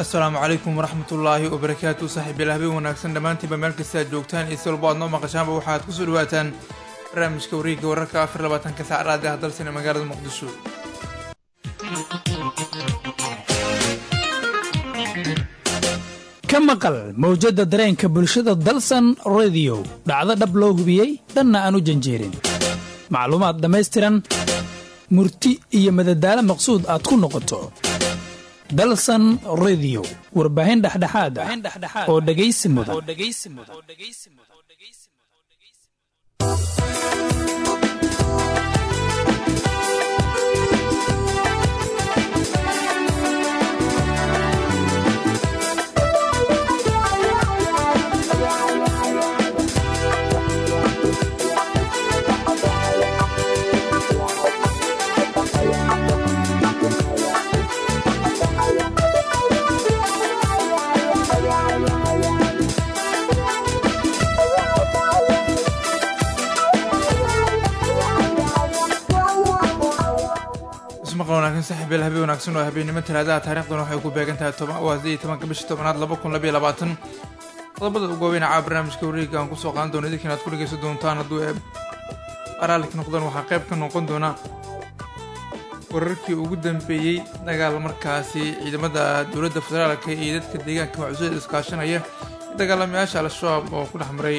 asalaamu calaykum waraxmatullaahi wabarakaatu saaxiibayaal habeen wanaagsan dhammaantiinba meel kasta aad joogtaan iyo si walbo aad noo maqashaanba waxaad kusoo dhawaataan barnaamijka wareegga wararka afar labaatanka saacadaad ah dalsane magaalada muqdisho ka maqal mawjadda dareenka bulshada dalsan rediyo dhacdo dhab loo hubiyey dhanna aan u janjeerin macluumaad dhammaystiran murti iyo madadaalo maqsuud aad ku noqoto dalsan rediyo warbaahin dhexdhexaad ah oo dhegaysi mudan ismaqal wanaagsan saaxiibayaal habeen wanaagsan oo habeennimo talaadaha taariikhduna waxay ku beegan tahay waa sideed iyo tobanka bisha tobanaad laba kun labayo labaatan qodobada ugu waaweyn caa barnaamijka wareegga aan kusoo qaadan doono idinkan aad ku dhegeysan doontaan hadduu ee araalka noqdaan waxaa qayb ka noqon doona wararkii ugu dambeeyey dagaal markaasi ciidamada dowladda federaalka iyo dadka deegaanka macuusada iskaashanaya dagaalamayaasha al-shabaab oo ku dhex maray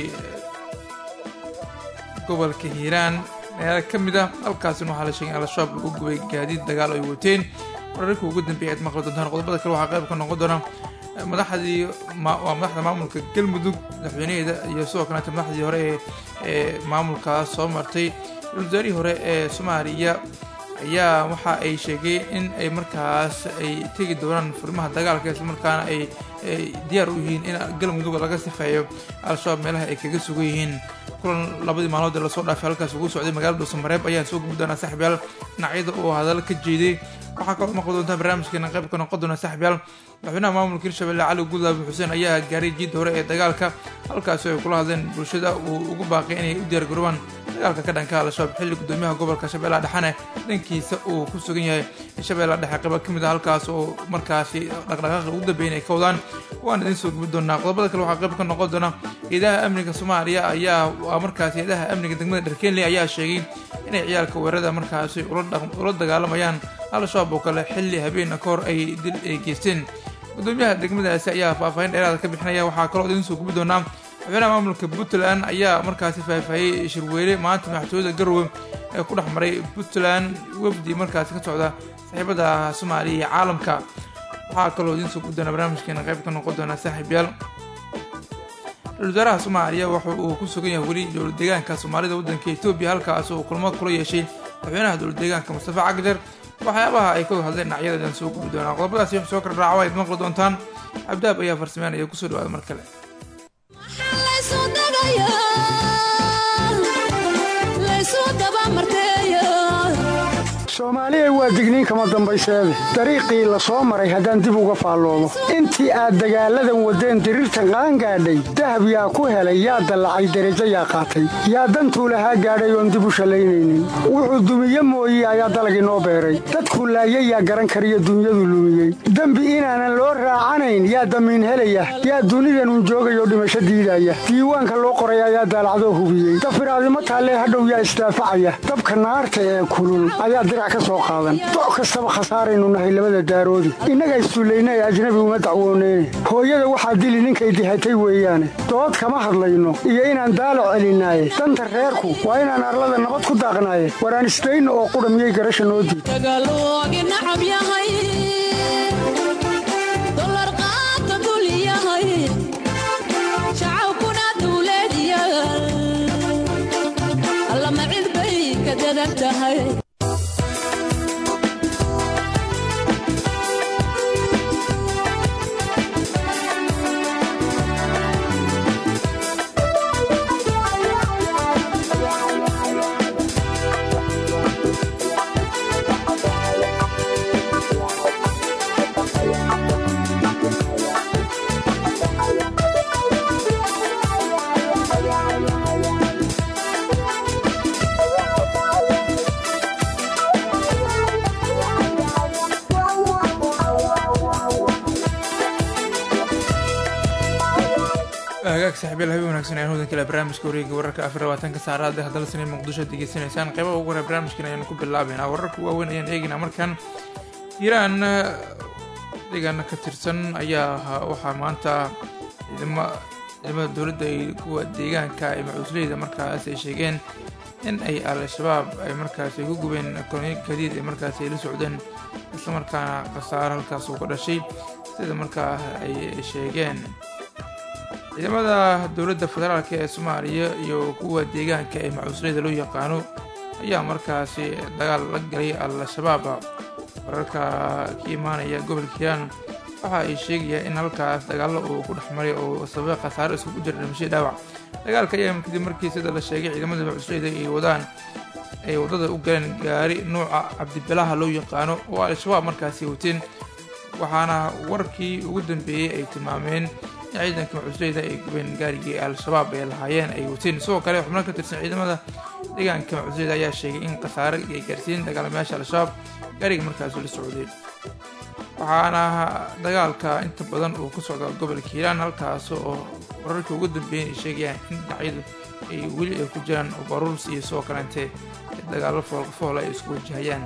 gobolka hiiraan magaalo ka mid ah halkaasina waxaa la sheegay in al-shabaab lagu gubay gaadiid dagaal ay wateen wararkii ugu dambeeyay aad maqli doontaan qodobada kale waxaa qayb ka noqon doona madaxdii waa madaxda maamulka galmudug madaxweynaheeda iyo sidoo kaleeta madaxdii hore ee ee maamulkaas soo martay wasaarihii hore ee soomaaliya ayaa waxa ay sheegeen in ay markaas ay tegi doonaan furimaha dagaalka isla markaana ay diyaar u yihiin in galmudug laga sifeeyo al-shabaab meelaha ay kaga sugan yihiin kulan labadii maalmood ee lasoo dhaafay halkaas ugu socday magaalada dhuusamareeb ayaan soo gubi doonaa saaxiibyaal dhinacyada oo hadal ka jeeday waxaa kaloo maqli doontaa barnaamijkeena qayb ka noqon doona saaxiibyaal madaxweynaha maamulka hirshabelle cali gudlaabi xuseen ayaa gaaray jiidda hore ee dagaalka halkaasi ay kula hadleen bulshada uu ugu baaqay inay u diyaargaroobaan dagaalka ka dhanka al-shabaab xilli gudoomiyaha gobolka shabeellaha dhexane dhankiisa uu ku sugan yahay shabeellaha dhexe qayba ka mid ah halkaas oo markaasi dhaqdhaqaaqa ugu dambeyn ay ka wadaan waan idiin soo gubi doonaa qodobada kale waxaa qayb ka noqon doona ciidaha amniga soomaaliya ayaa waa markaasi ciidaha amniga degmada dharkenley ayaa sheegay inay ciyaalka weerarada markaasi ula dagaalamayaan al-shabaab oo kale xilli habeenna ka hor ay dil ay geysteen gudoomiyaha degmadaasi ayaa faahfaahin dheeraada ka bixinaya waxaa kaloo idiin soo gubi doonaa madaxweynaha maamulka puntland ayaa markaasi faahfaahiyey shirweyne maanta madaxtooyada garowe ee ku dhex maray puntland wafdi markaasi ka socda saaxiibada soomaaliya iyo caalamka waxaa kaloo idiin soo gubi doonaa barnaamijkeena qayb ka noqon doonaa saaxiibyaal ra-isul wasaaraha soomaaliya waxa uu ku sugan yahay weli dowlad deegaanka soomaalida waddanka etoobiya halkaas oo kulmo kula yeeshay madaxweynaha dowlad deegaanka mustafa cagjar waxyaabaha ay ka wada hadleen dhinacyadadan soo gubi doonaa qodobadaasi wax soo kala raaco ayd maqli doontaan cabdaab ayaa farsameynaya kusoo dhawaada mar kale soomaaliya waa digniin kama dambayseede dariiqii la soo maray haddaan dib uga faalloomo intii aad dagaalladan waddeen diriirtan qaangaadhay dahab yaa ku helay yaa dallacay derajo yaa qaatay yaa dantuu lahaa gaadhay oon dib u shallaynaynin wuxuu dumiye mooye ayaa dalag inoo beeray dadkuu laayay yaa garan kariyo dunyadu lumiyey dembi inaanan loo raacanayn yaa damiin helaya yaa dunidanun joogayoo dhimasho diidaya diiwaanka loo qoray ayaa daalacdoo hubiyey dafiraadimo taallee hadhow yaa isdaafacaya dabka naarta ee kulul ayaa doc kastaba khasaaraynu nahay labada daaroodi innaga isduullaynay ajnabi uma dacwooneyne hooyada waxaa dili ninkay dihatay weeyaane dood kama hadlayno iyo inaan daalac celinaaye danta reerku waa inaan arlada nabad ku daaqnaaye waraan isdayno oo qudha miyay garasha noo diid wagaag saaxiibayaal habeen wanaagsan ayaan hodan kale barnaamijka wareega wararka afar labaatanka saacadaad ee hadalsan ee muqdisho degeysanaysaan qeybaha ugu hore barnaamijkan ayaanu ku bilaabeynaa wararka waaweyn ayaan eegaynaa markan iiraan deegaana ka tirsan ayaa waxaa maanta ciidama ciidamada dowladda ay kuwa deegaanka ee macuusleyda markaas ay sheegeen in ay al-shabaab ay markaas ay ku gubeen kolonyo gadiid ee markaas ay la socdeen islamarkaana khasaaro halkaas uu ka dhashay sida markaa ay sheegeen ciidamada dowladda federaalk ee soomaaliya iyo kuwa deegaanka ee macuusleyda loo yaqaano ayaa markaasi dagaal la galay al-shabaab wararka ka imaanaya gobolka hiiraan waxa ay sheegayaan in halkaas dagaallo uu ku dhex maray oo sababay khasaaro iskugu jira dhimashadii dhaawac dagaalka ayaa kadib markii sida la sheegay ciidamada macuusleyda ay wadaan ay waddada u galeen gaari nuuca cabdibilaha loo yaqaano oo al-shabaab markaasi wateen waxaana warkii ugu dambeeyey ay tilmaameen in ciidanka macuusleyda ay gubeen gaarigii al-shabaab ay lahaayeen ay wateen sidoo kale xubno ka tirsan ciidamada deegaanka macuusleyda ayaa sheegay in khasaare ay gaarsiin dagaalamayaasha al-shabaab gaariga markaasi la socday waxaana dagaalka inta badan uu ka socda gobolka hiiraan halkaas oo wararkii ugu dambeeyeen ay sheegayaan in dhinacyadu ay weli ay ku jiraan baruurs iyo sidoo kaleente dagaallo foolfool ay isku wajahayaan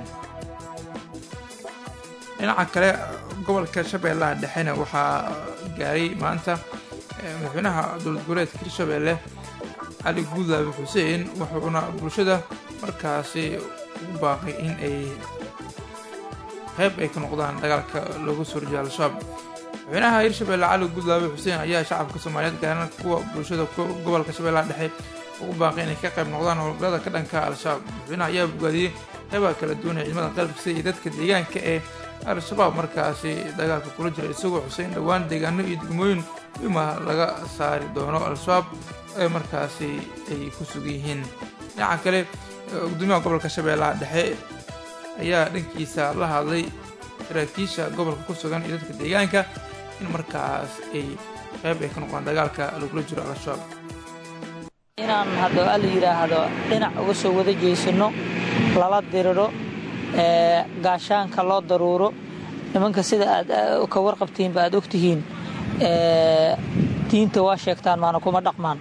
dhinaca kale gobolka shabeellaha dhexena waxaa gaaray maanta madaxweynaha dowlad goboleedka hirshabeelle cali guudlaabe xuseen wuxuuna bulshada markaasi ugu baaqay in ay qayb ay ka noqdaan dagaalka looga soo horjeeda al-shabaab madaxweynaha hirshabeelle cali guudlaabe xuseen ayaa shacabka soomaaliyeed gaarana kuwa bulshada gobolka shabeellaha dhexe ugu baaqay inay ka qayb noqdaan howlgallada ka dhanka al-shabaab madaxweynaha ayaa bogaadiyey qaybaha kala duwan ee ciidamada qalabkiisa iyo dadka deegaanka ee al-shabaab markaasi dagaalka kula jira isagoo xuseyn dhowaan deegaano iyo degmooyin wima laga saari doono al-shabaab ee markaasi ay ku sugan yihiin dhinaca kale gudoomiyaha gobolka shabeellaha dhexe ayaa dhankiisa la hadlay saraakiisha gobolka ku sugan iyo dadka deegaanka in markaas ay qayb ay ka noqdaan dagaalka lagula jiro al-shabaab inaan hadda al yidhaahdo dhinac uga soo wada jeysano lala diriro gaashaanka loo daruuro nimanka sida aad ka warqabtiinba aad ogtihiin diinta waa sheegtaan maana kuma dhaqmaan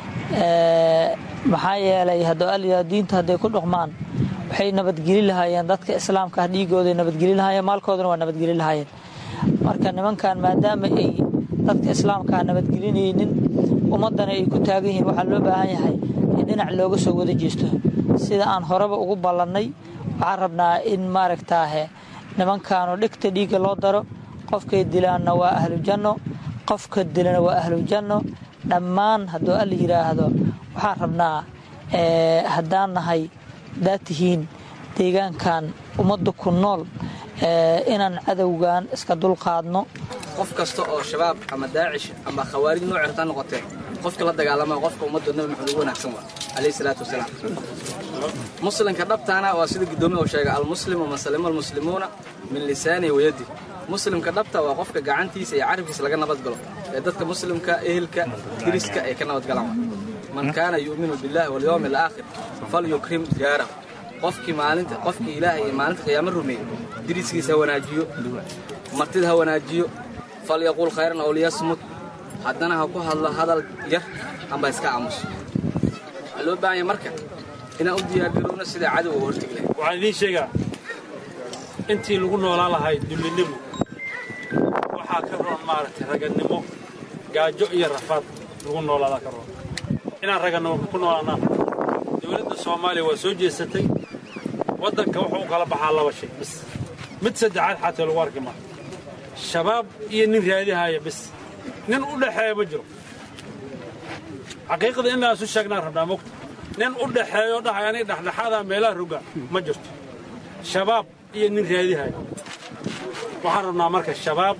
maxaa yeelay hadda diinta hadday ku dhaqmaan waxay nabadgeli lahaayeen dadka islaamka ah dhiigooday nabadgeli lahaayeen maalkoodana waa nabadgeli lahaayeen marka nimankan maadaama ay dadka islaamkaa nabadgelinaynin ummaddana ay ku taagan yihiin waxaa loo baahan yahay in dhinac looga soo wada jeesto sida aan horeba ugu ballannay waxaan rabnaa in maaragtaahe nimankaanu dhegta dhiigga loo daro qofkay dilaanna waa ahlujanno qofka dilana waa ahlujanno dhammaan hadduu alla yidhaahdo waxaan rabnaa haddaan nahay haddaad tihiin deegaankan ummadda ku nool inaan cadowgan iska dulqaadno qof kasta oo shabaab ama daacish ama khawaarij nooc hartaa noqotee qofka la dagaalama qofka ummadda nabi maxamed ugu wanaagsan waa calayhi salaatu wasalaam muslimka dhabtaana waa sida guddoomiya uu sheegay almuslimu man salima almuslimuuna min lisaanihi wayadi muslimka dhabta waa qofka gacantiisa iyo carabkiisa laga nabadgalo ee dadka muslimka ehelka diriska ay ka nabadgalaan man kaana yu'minu billahi walyawmi alaakhir falyukrim jaarahu qofkii maalinta qofkii ilaahay iyo maalinta qiyaamo rumeeyey diriskiisa ha wanaajiyo martida ha wanaajiyo falyaquul khayran aw liyasmut haddana ha ku hadlo hadal yar amba iska aamuso waxaa loo baahan yahay marka inaan u diyaargarowno sida cadowga hortegi lahay waxaan idiin sheegaa intii lagu noolaan lahay dullinimo waxaa ka roon maaragtay ragannimo gaajo iyo rafaad lagu noolaadaa ka roon inaan ragannimo ku noolaanaan dowladda soomaaliya waa soo jeesatay waddanka wuxuu u kala baxaa laba shay bis mid saddexaad xataa lagu arki maa shabaab iyo nin raadihaya bis nin u dhexeeya ma jiro xaqiiqda inaan isu sheegnaan rabnaa mogta nin u dhexeeyo dhahay aniga dhexdhexaadaa meelaha roga ma jirto shabaab iyo nin raadihaya waxaan rabnaa marka shabaab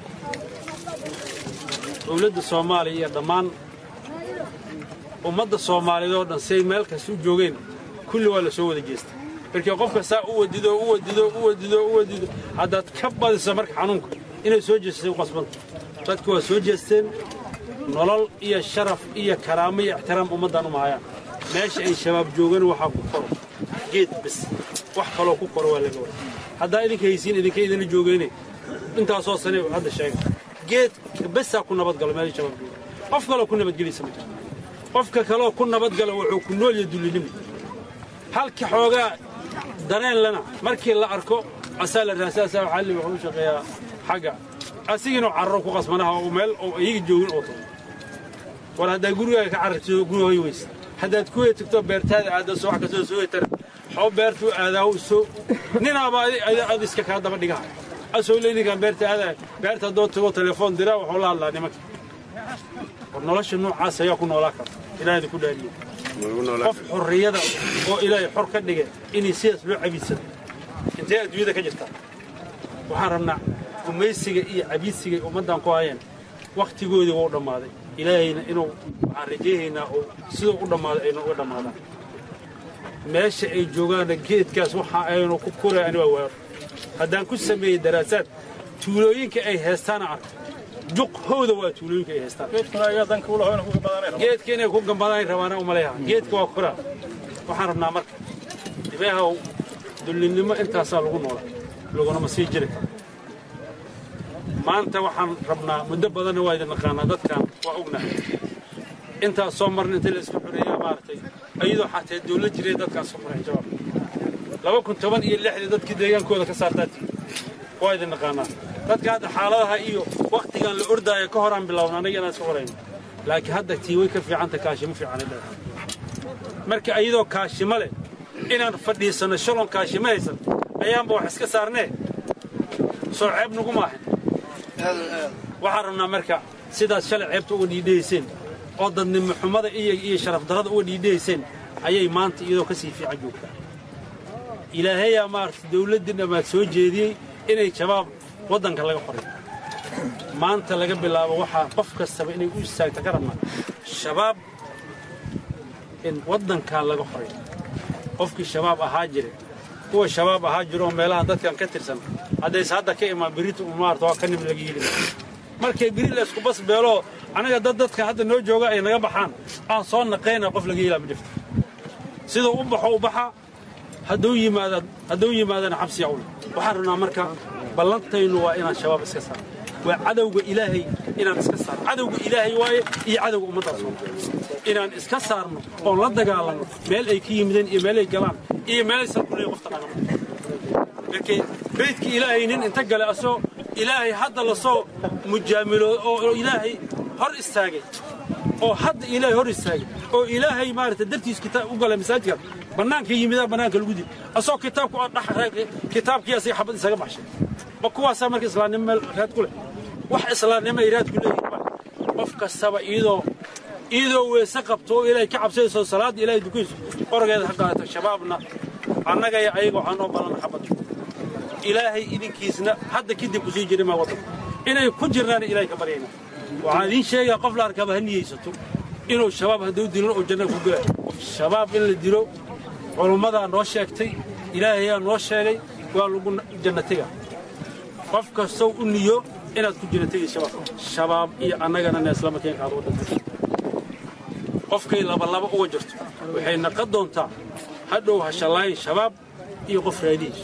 dowladda soomaaliya iyo dhammaan ummadda soomaaliyeed oo dhan say meel kasta u joogeen kulli waa la soo wada jeestay markii qofka saa u wadido u wadido u wadido u wadido haddaad ka badiso marka xanuunka inay soo jeestay u qasbanta dadku waa soo jeesteen nolol iyo sharaf iyo karaamo iyo ixtiraam ummaddan u mahayaan meesha ay shabaab joogan waxaa ku koro geed bis wax kaloo ku koro waa laga wada haddaa idinka haysiin idinka idinla joogeyne intaasoo sane hadda sheega geed besaa ku nabadgalo meesha shabaab jooga qof kaloo ku nabadgelaysa ma jirto qofka kaloo ku nabadgala wuxuu ku nool yahay dullinimo halka xoogaa dareen lana markii la arko asaa la raasaasaa xalli wuxuu u shaqeeyaa xagga asigiinoo carro ku qasmanaha oo meel oo iyaga joogin oo tago war haddaad gurigaaga ka carartido gurigooy weysa haddaad kuwey tagto beertaada aadda soo wax kastoo soo tar xoo beertuu aadaa soo ninaaba ad iska kaa daba dhigaha asoo leydinkaan beerta aadaa beerta haddoo tago telefoon diraa wuxuu la hadlaa nimanka war nolosha noocaas ayaa ku noolaa kara ilaahda ku dhaariye qof xorriyada oo ilaahay xor ka dhigay inay sidaas loo cabiidsado intee adduunyada ka jirtaa waxaan rabnaa gumaysiga iyo cabiidsiga ummaddan ku hayeen wakhtigoodii waa u dhammaaday ilaahayna inuu waxaan rajaynaynaa oo siduu u dhammaaday ayna uga dhammaadaan meesha ay joogaanna geedkaas waxa aynu ku koray ani waa waaro haddaan ku sameeyey daraasaad tuulooyinka ay heestaana arka juq howda waa tuulooyinka ay heestaan geedka inay ku gambadaan rabaana umaleeyaha geedka waa koraa waxaan rabnaa marka dibeehaw dullinnimo intaasaa lagu noola lagunama sii jiri karo maanta waxaan rabnaa muddo badanna waa idin naqaanaa dadkan waa ognahay intaas soo marna inta la isku xoreeyaa maaragtay ayadoo xatee dawlad jiray dadkaas ku xoreen jawaab laba kun toban iyo lixdii dadkii deegaankooda ka saartaatii waa idin naqaanaa dadka hadda xaaladaha iyo wakhtigan la ordaaya ka horaan bilowna annaga inaan iska horayno laakiin hadda tii way ka fiicanta kaashimo fiicanay leedahay marka ayadoo kaashimo leh inaan fadhiisanno shalon kaashimo haysan ayaanba wax iska saarnee soo ceeb nagu maahan waxaan rabnaa marka sidaad shalay ceebta uga dhiidhayseen oo dadnimo xumada iyo iyo sharaf darrada uga dhiidhayseen ayay maanta iyadoo ka sii fiican joogtaa ilaahayaa maaragtay dawladdii dhammaad soo jeediyey inay shabaab waddanka laga qoray maanta laga bilaabo waxaa qof kastaba inay u istaagta ka rabnaa shabaab in waddankaa laga qoray qofkii shabaab ahaa jire kuwa shabaab ahaa jira oo meelaha dadkan ka tirsan haddayse hadda ka imaan birita maarta waa ka nim laga yidhi markay biri laysku bas beeloo anaga dad dadka hadda noo jooga ay naga baxaan aan soo naqayna qof laga yeelaa ma jirto siduu u baxo u baxa hadduu yimaada hadduu yimaadana xabsiya ule waxaan rabnaa marka ballantaynu waa inaan shabaab iska saarno waa cadowga ilaahay inaan iska saarno cadowga ilaahay waaye iyo cadowga ummadda soomaaliya inaan iska saarno oon la dagaalanno meel ay ka yimideen iyo meel ay galaan iyo meelaysan kuley qof taqaana markay beydkii ilaahay nin inta gale asoo ilaahay hadda lasoo mujaamilo oo ilaahay hor istaagay oo hadda ilaahay hor istaagay oo ilaahay maaragtay dartiis kitaab u galay masaajidka bannaanka yimidaa bannaanka lagu dil asoo kitaabku dhex kitaabkii asiga xabad isaga baxshay ma kuwaasaa marka islaamnimo meel raad ku leh wax islaamnimo ay raad ku leeyihin ma qof kastaba iyadoo iyadoo weese qabto oo ilaahay ka cabsayso salaadda ilaahay dukayso orageeda ha qaadato shabaabna annaga iyo ayaga waxaa noo balana xabad ilaahay idinkiisna hadda kadib ku sii jiri maa waddanka inay ku jirnaana ilaahay ka baryayna waxaan idiin sheegaa qof la arkaba ha niyeysato inuu shabaab hadduu dilin oo janna ku gelayo shabaab in la dilo culummadaa noo sheegtay ilaahayaa noo sheegay waa lagu janna tega qof kastow u niyo inaad ku janna tegay shabaab shabaab iyo annagana neeslama keenkaad waddanka qofkay labalaba uga jirto waxay naqon doontaa hadhow hashallaayin shabaab iyo qof raadihiis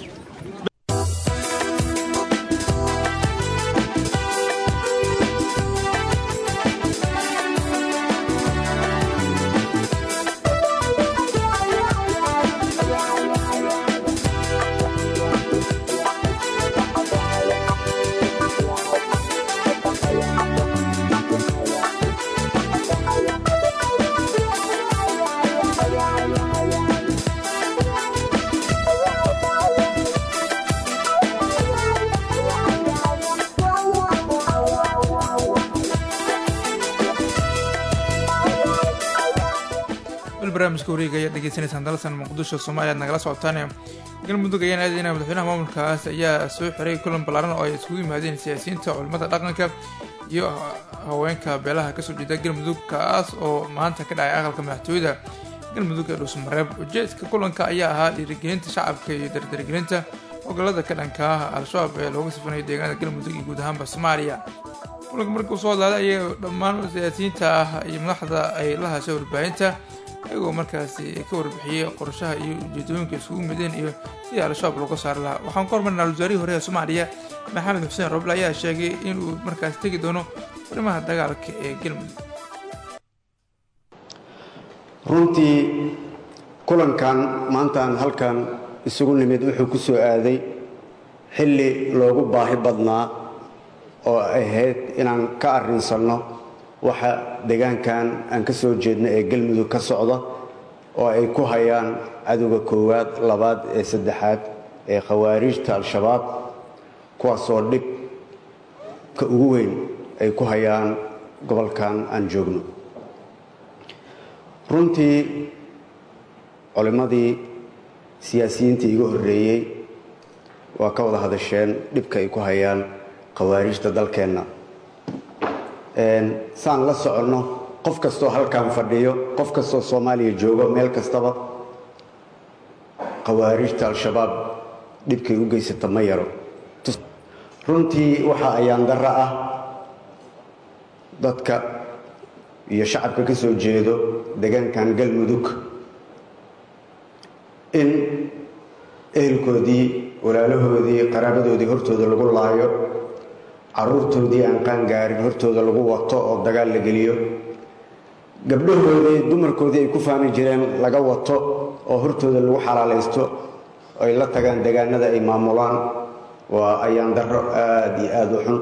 barnaamijka wareega ayaad dhegeysanaysaan dalsan muqdisho soomaaliya ad nagala socotaan galmudug ayaan aadayna madaxweynaha maamulkaas ayaa soo xiray kulan ballaaran oo ay iskugu yimaadeen siyaasiyiinta culimmada dhaqanka iyo haweenka beelaha kasoo jeeda galmudug kaas oo maanta ka dhacay aqalka madaxtooyada galmudug ee dhuusmareeb ujeedka kulanka ayaa ahaa dhiirigelinta shacabka iyo dardargelinta hogolada ka dhanka ah al-shabaab ee looga sifanayo deegaanada galmudug iyo guud ahaanba soomaaliya kulanka markuu soo hadlaaday ayay dhammaan siyaasiyiinta ah iyo madaxda ay la hashay warbaahinta iyagoo markaasi ka warbixiyey qorshaha iyo ujeedooyinka isugu mideen iyo sidii al-shabaab looga saari lahaa waxaan ka hormarnaa wasaarihii hore ee soomaaliya maxamed xuseen roble ayaa sheegay inuu markaas tegi doono arrimaha dagaalka ee galmudug runtii kulankan maantaan halkan isugu nimid wuxuu ku soo aaday xilli loogu baahi badnaa oo ahayd inaan ka arrinsanno waxa deegaankan aan ka soo jeedno ee galmudug ka socda oo ay ku hayaan cadowga koowaad labaad ee saddexaad ee khawaarijta al-shabaab kuwaasoo dhib ka ugu weyn ay ku hayaan gobolkan aan joogno runtii culimmadii siyaasiyiintii iga horreeyey waa ka wada hadasheen dhibka ay ku hayaan khawaarijta dalkeenna saan la soconno qof kastoo halkan fadhiyo qof kastoo soomaaliya joogo meel kastaba khawaarijta al-shabaab dhibkay u geysata ma yaro runtii waxa ayaan darro ah dadka iyo shacabka ka soo jeedo deegaankan galmudug in ehelkoodii walaalahoodii qaraabadoodii hortooda lagu laayo carruurtoodii aan qaangaarin hortooda lagu wato oo dagaal la geliyo gabdhahoodii dumarkoodii ay ku faani jireen laga wato oo hortooda lagu xalaalaysto ay la tagaan deegaanada ay maamulaan waa ayaan darro aada iyo aada u xun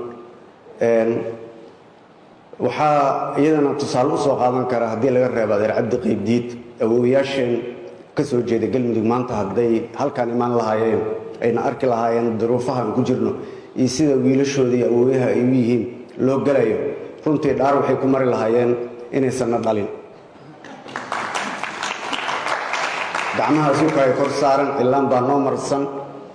waxaa iyadana tusaale usoo qaadan kara haddii laga reebo adeer cabdi qaybdiid awoowayaasheen ka soo jeeda galmudug maanta hadday halkaan imaan lahaayeen ayna arki lahaayeen duruufahaan ku jirno iyo sida wiilashoodii awooyaha ay u yihiin loo gelayo runtii dhaar waxay ku mari lahaayeen inaysanna dhalin gacmaha sulka ay kor saaran cilaan baa noo marsan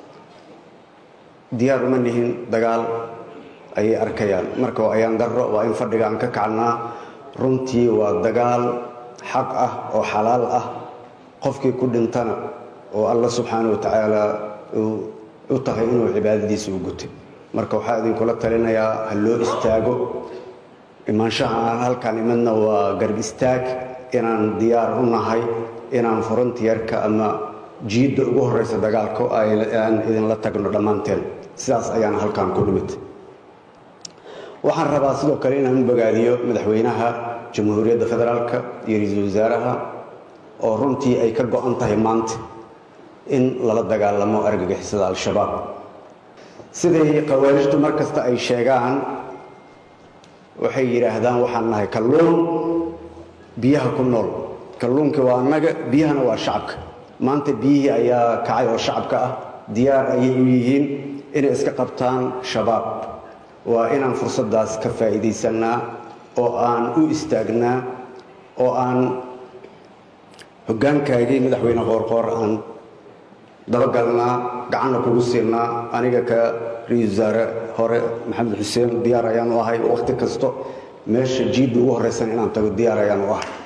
diyaar uma nihin dagaal ayay arkayaan marka waa ayaan darro waa in fadhiga aan ka kacnaa runtii waa dagaal xaq ah oo xalaal ah qofkii ku dhintana oo alla subxaana wa tacaala u tahay inuu cibaadadiisa u gutay marka waxaa idinkula talinayaa ha loo istaago imaanshaha aan halkaan imadna waa garb istaag inaan diyaar u nahay inaan frontiyarka ama jiidda ugu horraysa dagaalka aan idinla tagno dhammaanteen sidaas ayaan halkaan ku nimid waxaan rabaa sidoo kale inaan u bogaadiyo madaxweynaha jamhuuriyadda federaalka iyo ra-iisul wasaaraha oo runtii ay ka go-an tahay maanta in lala dagaalamo argagixisada al-shabaab siday khawaarijtu mar kasta ay sheegaan waxay yidhaahdaan waxaan nahay kalluun biyaha ku nool kalluunkii waa annaga biyahana waa shacabka maanta biyihii ayaa kacay oo shacabka ah diyaar ayay u yihiin inay iska qabtaan shabaab waa inaan fursaddaas ka faa'iidaysannaa oo aan u istaagnaa oo aan hoggaankaagii madaxweyne qoorqoor aan dabagalnaa gacanna kugu siinaa aniga ka ra-iisul wasaare hore maxamed xuseen diyaar ayaan u ahay wakhti kasto meesha jiidda ugu horraysan inaan tago diyaar ayaan u ahay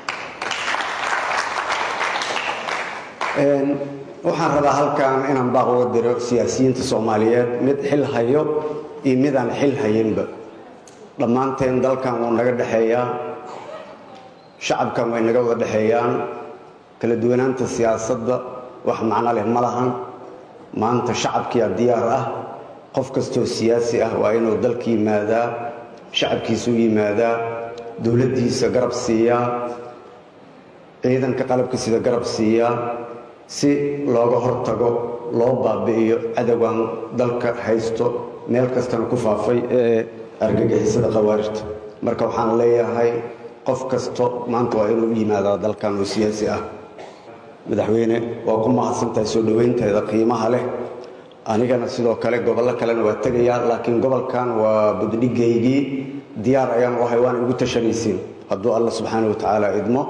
waxaan rabaa halkan inaan baaq uga diro siyaasiyiinta soomaaliyeed mid xil hayo iyo midaan xil hayinba dhammaanteen dalkan wuu naga dhexeeyaa shacabkan way naga wada dhexeeyaan kala duwanaanta siyaasadda wax macno leh ma lahan maanta shacabkiyaa diyaar ah qof kastoo siyaasi ah waa inuu dalka yimaadaa shacabkiisa u yimaadaa dowladdiisa garab siiyaa ciidanka qalabka sida garab siiyaa si looga hortago loo baabi'iyo cadowgan dalka haysto meel kastana ku faafay ee argagixisada khawaarijta marka waxaan leeyahay qof kasto maanta waa inuu u yimaadaa dalkan oo siyaasi ah madaxweyne waa ku mahadsantahay soo dhowaynteeda qiimaha leh anigana sidoo kale gobollo kalena waa tegayaa laakiin gobolkan waa buddhigaygii diyaar ayaan u ahay waana igu tashanaysiin hadduu alla subxaana wa tacaala idmo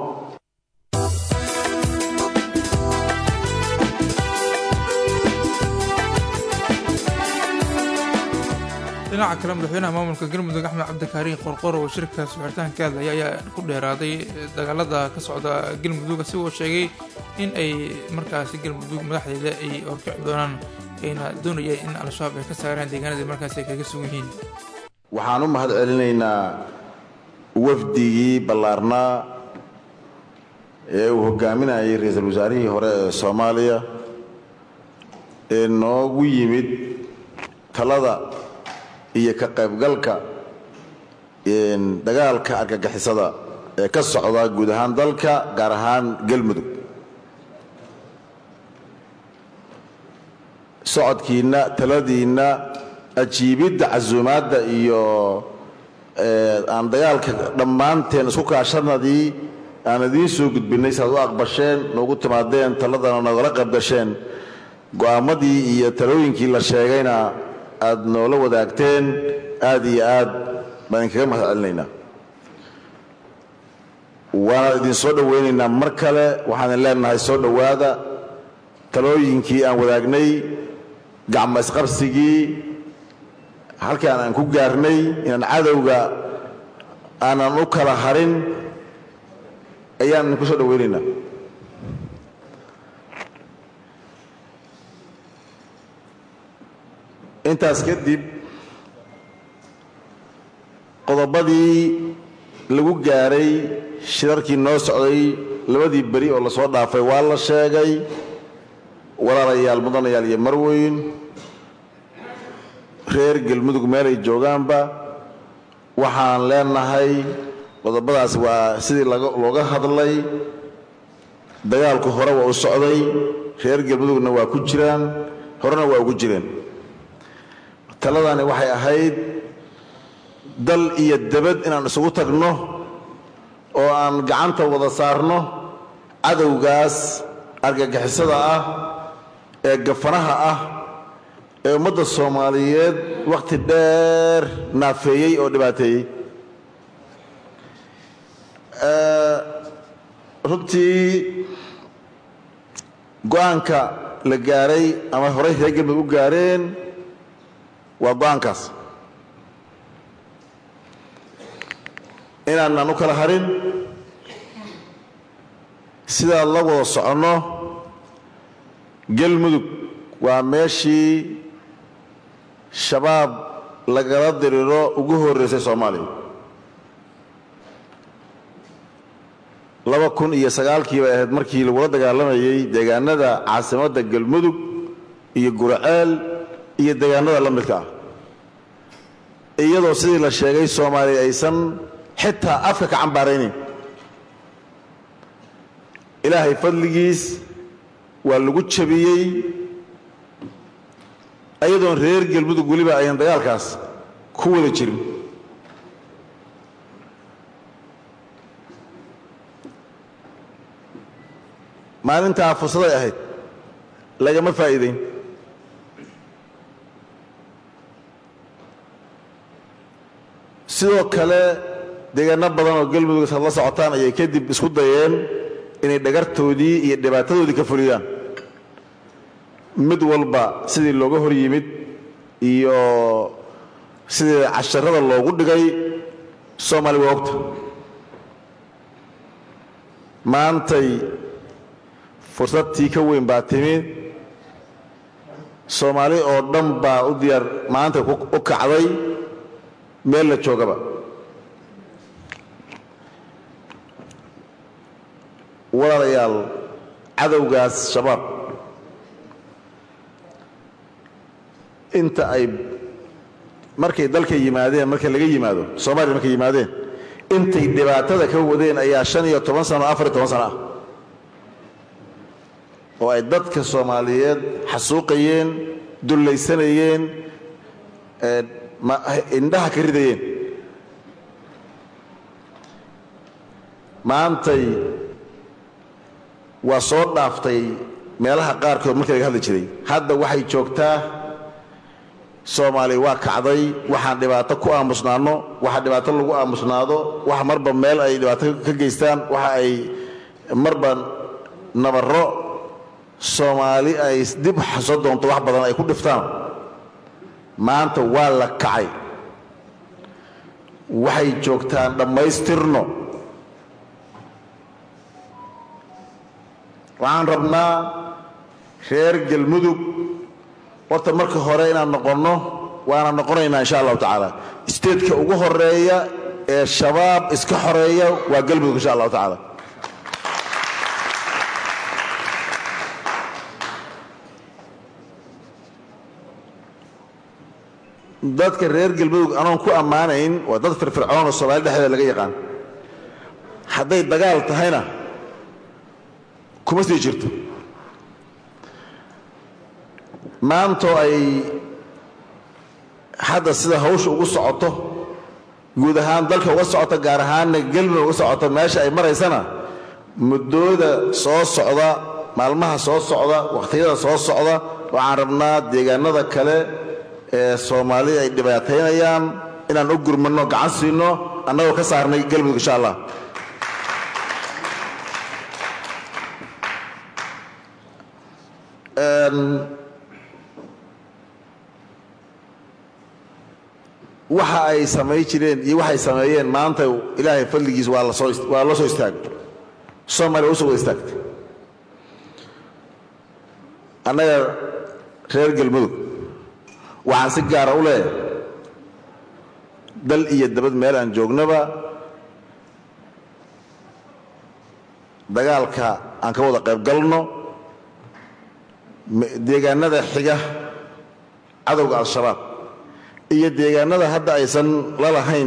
dhinaca kale madaxweynaha maamulka galmudug axmed cabdikaariin qorqor oo shirka sixirtaan ka hadlaya ayaa ku dheeraaday dagaalada ka socda galmudug asigoo sheegay in ay markaasi galmudug madaxdeeda ay horkici doonaan ayna doonayeen in al-shabaab ay ka saaraan deegaanadii markaasi ay kaga sugan yihiin waxaan u mahad celinaynaa wafdigii ballaarnaa ee uu hogaaminayay ra-iisul wasaarihii hore ee soomaaliya ee noogu yimid talada iyo ka qaybgalka dagaalka argagixisada ee ka socda guud ahaan dalka gaar ahaan galmudug socodkiinna taladiinna ajiibidda casuumaadda iyo aan dagaalka dhammaanteen isku kaashanadii aan idiin soo gudbinnay si aad u aqbasheen noogu timaadeen taladana noogala qaybgasheen go'aamadii iyo talooyinkii la sheegayna aad noola wadaagteen aad iyo aad baan idinkaga mahad celinaynaa waana idin soo dhowaynaynaa mar kale waxaan idin leenahay soo dhowaada talooyinkii aan wadaagnay gacmo isqabsigii halkaan aan ku gaarnay inaan cadowga aanan u kala harin ayaan idinku soo dhowaynaynaa intaas kadib qodobadii lagu gaaray shirarkii noo socday labadii beri oo lasoo dhaafay waa la sheegay walaalayaal mudanayaal iyo marweyn reer galmudug meelay joogaanba waxaan leenahay qodobadaas waa sidii looga hadlay dagaalku hore waa u socday reer galmudugna waa ku jiraan horena waa ugu jireen taladani waxay ahayd dal iyo debad inaan isugu tagno oo aan gacanta wada saarno cadowgaas argagixisada ah ee gafanaha ah ee ummadda soomaaliyeed wakhti dheer naafeeyey oo dhibaateeyey runtii go-aanka la gaaray ama horey reer galmudug u gaareen waa go-aankaas inaanaan u kala harin sidaa la wada soconno galmudug waa meeshii shabaab lagala diriro ugu horreysay soomaaliya laba kun iyo sagaalkii bay ahayd markii lagula dagaalamayey deegaanada caasimadda galmudug iyo guraceel iyo deegaanada la midka ah iyadoo sidii la sheegay soomaaliya aysan xitaa afka ka cambaaraynayn ilaahay fadligiis waa lagu jabiyey ayadoon reer galmudug weliba ayan dagaalkaas ku wada jirin maalintaa fursaday ahayd lagama faa'iidayn sidoo kale deegaano badan oo galmudug had la socotaan ayay kadib isku dayeen inay dhagartoodii iyo dhibaatadoodii ka fuliyaan mid walba sidii looga hor yimid iyo sidii casharada loogu dhigay soomaali waa ogta maantay fursadtii ka weyn baa timid soomaali oo dhan baa u diyaar maanta u kacday meel la joogaba walaalayaal cadowgaas shabaab inta ay markay dalka yimaadeen marka laga yimaado soomaaliya markay yimaadeen intay dhibaatada ka wadeen ayaa shan iyo toban sano afar iyo toban sano ah oo ay dadka soomaaliyeed xasuuqayeen dullaysanayeen indhaha ka ridayeen maantay waa soo dhaaftay meelaha qaarkood markii laga hadli jiray hadda waxay joogtaa soomaaliya waa kacday waxaan dhibaato ku aamusnaano waxa dhibaato lagu aamusnaado wax marba meel ay dhibaato ka geystaan waxa ay marba nabarro soomaali ay dib xaso doonto wax badan ay ku dhiftaan maanta waa la kacay waxay joogtaan dhammaystirno waxaan rabnaa reer galmudug horta marka hore inaan noqonno waana noqonaynaa insha allahu tacaala steedka ugu horeeya ee shabaab iska xoreeya waa galmudug insha allahu tacaala dadka reer galmudug anoon ku ammaanayn waa dad firfircoon oo soomaali dhexdeeda laga yaqaan hadday dagaal tahayna kuma sii jirto maantoo ay hadda sida hawsha ugu socoto guud ahaan dalka uga socoto gaar ahaanna gelmudug uga socoto meesha ay maraysana muddooda soo socda maalmaha soo socda wakhtiyada soo socda waxaan rabnaa deegaanada kale ee soomaalida ay dhibaataynayaan inaan u gurmanno gacan siino annagoo ka saarnay gelmudug insha allah waxa ay samay jireen iyo waxay sameeyeen maanta ilaahay fadligiis waa lasoo waa loo soo istaagay soomaaliya waa usoo wada istaagtay annaga reer galmudug waxaan si gaara u leeyahay dal iyo dabad meel aan joognaba dagaalka aan ka wada qayb galno deegaanada xiga cadowga al-shabaab iyo deegaanada hadda aysan la lahayn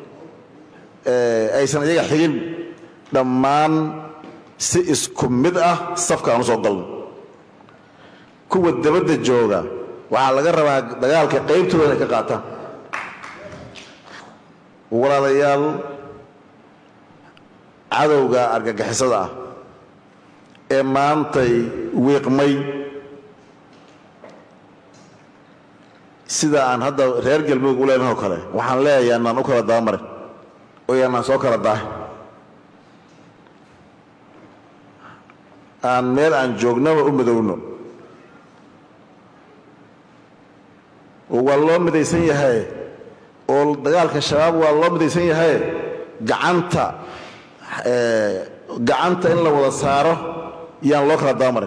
aysan iyaga xigin dhammaan si isku mid ah safka aan u soo galno kuwa dabadda jooga waxaa laga rabaa dagaalka qaybtooda inay ka qaataan walaalayaal cadowga argagixisada ah ee maantay wiiqmay sida aan hadda reer galmudug u leenaho kale waxaan leeyahay yaanaan u kala dabamarin oo yaanaan soo kala daahin aan meel aan joognaba u midowno oo waa loo midaysan yahay oo dagaalka shabaab waa loo midaysan yahay gacanta gacanta in la wada saaro yaan loo kala dabamarin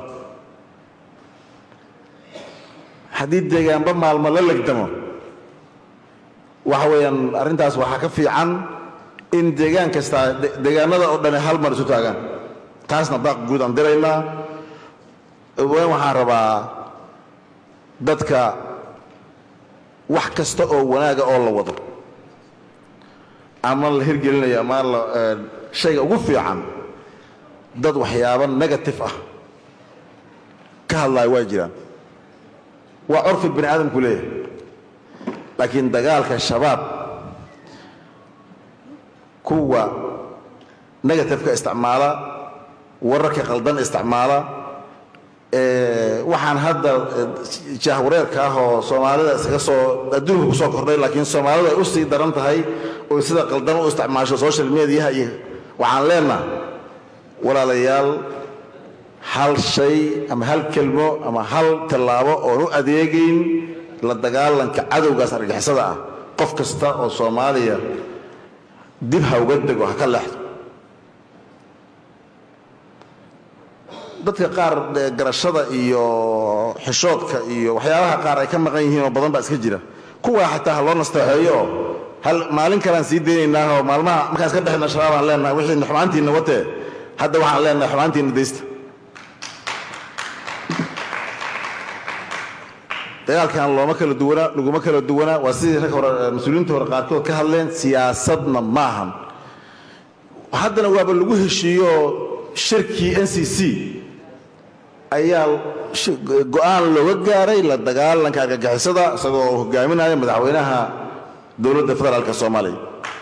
haddii deegaanba maalmo la legdamo waxa weeyaan arrintaas waxaa ka fiican in deegaan kastaa deegaanada oo dhani hal mar isu taagaan taasna baaq guud aan diraynaa wen waxaan rabaa dadka wax kasta oo wanaaga oo la wado ama la hirgelinayo ama la shayga ugu fiican dad waxyaabo negative ah ka hadlaayo waa jiraan waa curfi bani aadamku leeyahay laakiin dagaalka shabaab kuwa negatifeka isticmaala wararka qaldan isticmaala waxaan hadda jahwareerka ah oo soomaalida iskaga soo adduunka kusoo kordhay laakiin soomaalidu ay u sii daran tahay oo sida qaldan u isticmaasho social mediaha iyo waxaan leenaha walaalayaal hal shay ama hal kelmo ama hal tallaabo oon u adeegayn la dagaalanka cadowgaas argixisada ah qof kasta oo soomaaliya dib ha uga dego ha ka leexdo dadka qaar garashada iyo xishoodka iyo waxyaabaha qaar ay ka maqan yihiin oo badan baa iska jira kuwaa xataa ha loo nasteexeeyo oo hal maalin kalean sii daynaynaa oo maalmaha markaan iska dhexna shabaabaan leenahay wixii xumaantiinna watee hadda waxaan leenahay xumaantiinna daysta dagaalkan looma kala duwana laguma kala duwana waa sidii rag hore mas-uuliyiinta hore qaarkood ka hadleen siyaasadna ma ahan haddana waaba lagu heshiiyo shirkii n c c ayaa go-aan looga gaaray la dagaalanka argagixisada isagoo hogaaminaya madaxweynaha dowladda federaalk soomaaliya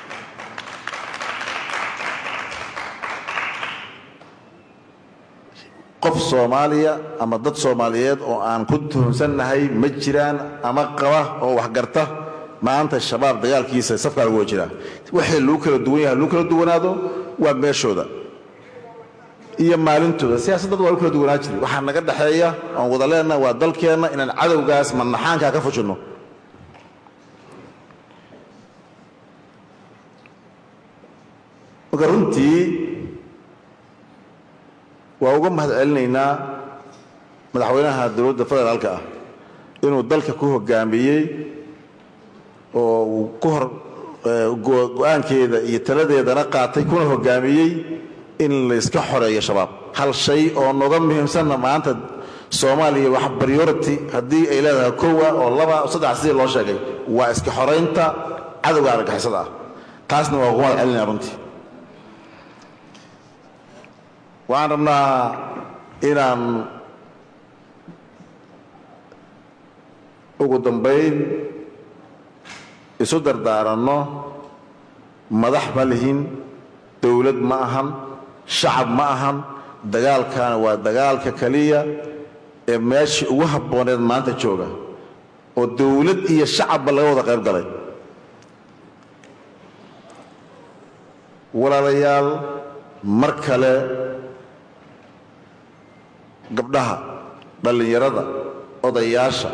qof soomaaliya ama dad soomaaliyeed oo aan ku tuhunsannahay ma jiraan ama qaba oo waxgarta maanta shabaab dagaalkiisa safkaa lagu jiraa waxay lagu kala duwan yahay lagu kala duwanaado waa meeshooda iyo maalintooda siyaasaddad waa lagu kala duwanaa jiri waxaa naga dhexeeya oon wada leenaha waa dalkeenna inaan cadowgaas manaxaankaa ka fujinno marka runtii waa uga mahad celinaynaa madaxweynaha dowladda federaalka ah inuu dalka ku hogaamiyey oo uu ku hor go-aankeeda iyo taladeedana qaatay kuna hogaamiyey in layska xoreeyo shabaab hal shay oo noga muhiimsanna maanta soomaaliya wax priority haddii ay leedahay kowa oo laba saddex sidii loo sheegay waa iska xoraynta cadowga argagixisada ah taasna waa uga mahad celinaya runtii waxaan rabnaa inaan ugu dambayn isu dardaaranno madax ma lihin dowlad ma ahan shacab ma ahan dagaalkaana waa dagaalka keliya ee meeshii ugu habbooneed maanta jooga oo dowlad iyo shacabba laga wada qayb galay walaalayaal mar kale gabdhaha dhallinyarada odayaasha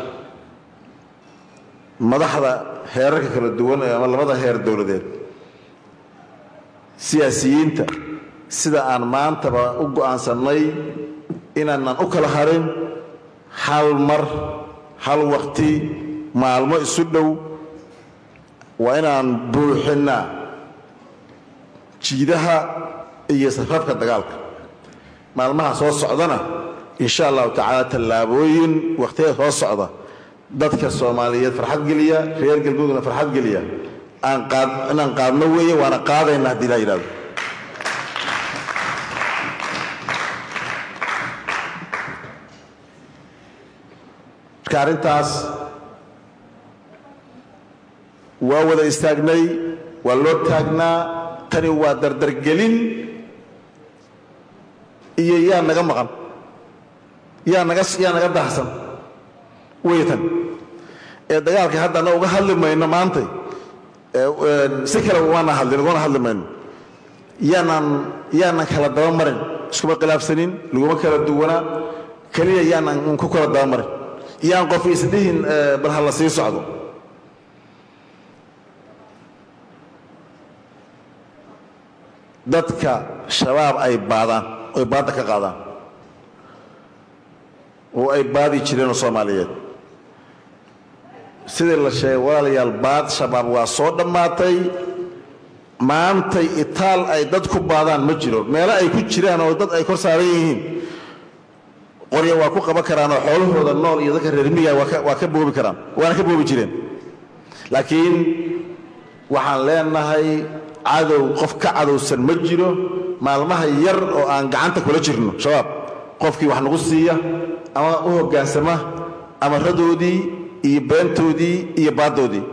madaxda heerarka kala duwan ee ama labada heer dowladeed siyaasiyiinta sida aan maantaba u go'aansannay inaanan u kala harin hal mar hal waqti maalmo isu dhow waa inaan buuxinnaa jiidaha iyo safafka dagaalka maalmaha soo socdana insha allahu tacaala tallaabooyin wakhtiga soo socda dadka soomaaliyeed farxad geliya reer galmudugna farxad geliya aan qaad inaan qaadno weeye waana qaadayna haddii laa yidhahdo marka arrintaas waa wada istaagnay waa loo taagnaa tani waa dardargelin iyo yaa naga maqan yaa naga yaa naga daahsan wey tan ee dagaalka haddana uga hadli mayno maantay si kale waana hadlin ugana hadli mayno yaanaan yaanan kala daba marin iskuma khilaafsanin laguma kala duwanaa keliya yaanan ku kala daba marin yaan qof isdhihin bal ha la sii socdo dadka shabaab ay baadaan oy baadda ka qaadaan oo ay baadi jireenoo soomaaliyeed sidii la sheegay walaalayaal baad shabaab waa soo dhammaatay maantay itaal ay dad ku baadaan ma jiro meelo ay ku jiraan oo dad ay kor saaran yihiin qorya waa ku qaban karaan oo xoolahooda nool iyo dadka reermiga waa ka boobi karaan waana ka boobi jireen laakiin waxaan leenahay cadow qof ka cadowsan ma jiro maalmaha yar oo aan gacanta kula jirno shabaab qofkii wax nagu siiya ama u hoggaansama amaradoodii iyo beentoodii iyo baaddoodii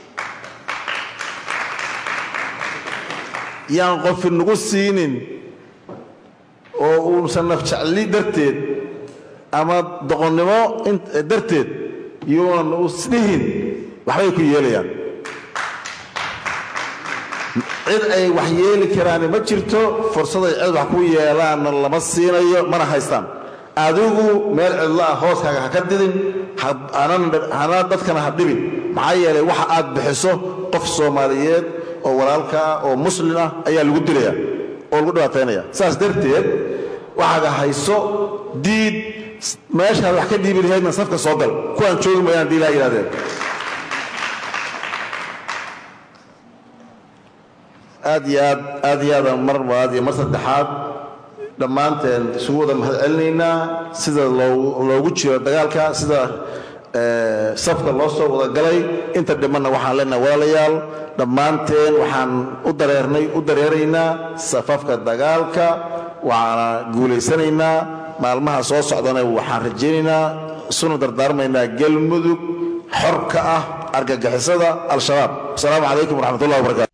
yaan qofi nagu siinin oo uusan nafjecli darteed ama doqonnimo darteed yuunan isdhihin waxbay ku yeelayaan cid ay wax yeeli karaani ma jirto fursaday cid wax ku yeelaanna lama siinayo mana haystaan adigu meel cidlo ah hooskaaga ha ka didin hana dadkana ha dhibin maxaa yeelay waxa aad bixiso qof soomaaliyeed oo walaalka ah oo muslin ah ayaa lagu dilaya oo lagu dhibaataynaya saas darteed waxaaga hayso diid meeshaad wax ka dhiibi lahaydna safka soo gal kuwaan joogi mayaan hadii laa yidhahdeen aad iyo aad aad iyo aad mar labaad iyo mar saddexaad dhammaanteen isugu wada mahad celinaynaa sida loogu jiro dagaalka sida safka loo soo wada galay inta dhimanna waxaan leenahay walaalayaal dhammaanteen waxaan u dareernay u dareeraynaa safafka dagaalka waxaana guulaysanaynaa maalmaha soo socdana waxaan rajaynaynaa isuna dardaarmaynaa galmudug xor ka ah argagixisada al-shabaab asalaamu calaykum waraxmat ullahi wabarakatu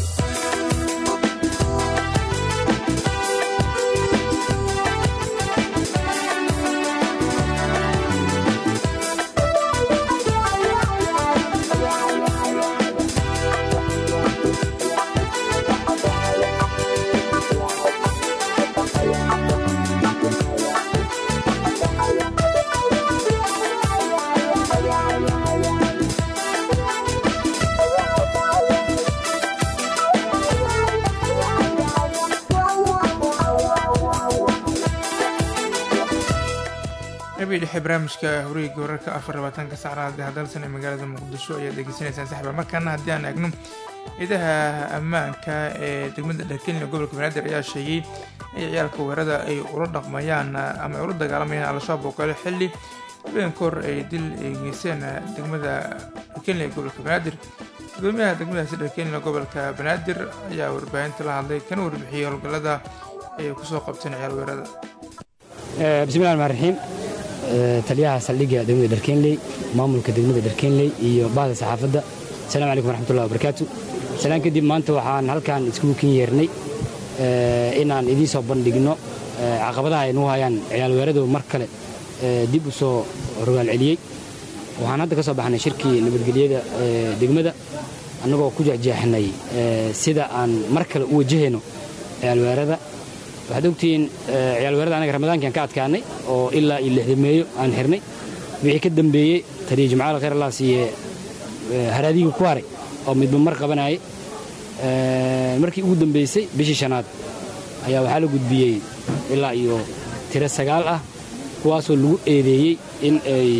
qabii dhexe barnaamijka horiga wararka afar labaatanka sacraada hadalsan ee magaalada muqdisho ayaad degeysanaysaan saxba markaana haddii aan eegno ciidaha ammaanka ee degmada dharkenya gobolka banaadir ayaa sheegay in ciyaalka weerada ay ula dhaqmayaan ama ay ula dagaalamayaan al-shabaab oo kale xilli habeen kahor ay dil ay geyseen degmada dharkenya ee gobolka banaadir gudoomiyaha degmadaasi dharkenya gobolka banaadir ayaa warbaahinta la hadlay kana warbixiyey howlgallada ayay kusoo qabteen ciyaal weerada bismillahi raxmaan raxiim taliyaha saldhigga degmada dharkeenley maamulka degmada dharkeenley iyo bahda saxaafadda asalamu calaykum waraxmatullahi wabarakaatu salaan kadib maanta waxaan halkan iskugu kin yeernay inaan idiin soo bandhigno caqabadaha ay nagu hayaan ciyaal weeradu mar kale dib u soo rogaal celiyey waxaan hadda ka soo baxnay shirkii nabadgelyada degmada annagoo ku jexjeexnay sida aan mar kale u wajahayno ciyaalweerada waxaad ogtihiin ciyaalweerada anaga ramadaankiaan ka adkaanay oo ilaa iyo lixdameeyo aan xirnay wixii ka dambeeyey taliya jimcaal khayr allah siiye haraadiga ku haray oo midba mar qabanayay markii ugu dambaysay bishii shanaad ayaa waxaa la gudbiyey ilaa iyo tiro sagaal ah kuwaasoo lagu eedeeyey in ay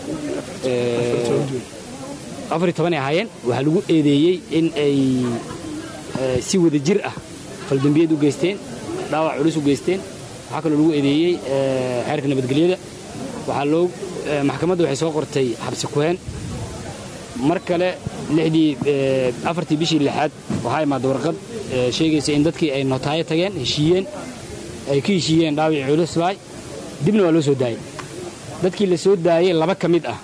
afar iyo toban ay ahaayeen waxaa lagu eedeeyey in ay si wada jir ah faldambiyad u geysteen dhaawac culus u geysteen waxaa kaloo lagu eedeeyey xeerka nabadgelyada waxaa loo maxkamadda waxay soo qortay xabsi kuheen mar kale lixdii afartii bishii lixaad waxaa imaada warqad sheegaysa in dadkii ay notaayo tageen heshiiyeen ay ka heshiiyeen dhaawicii culusbaay dibna waa loo soo daayey dadkii la soo daayey laba ka mid ah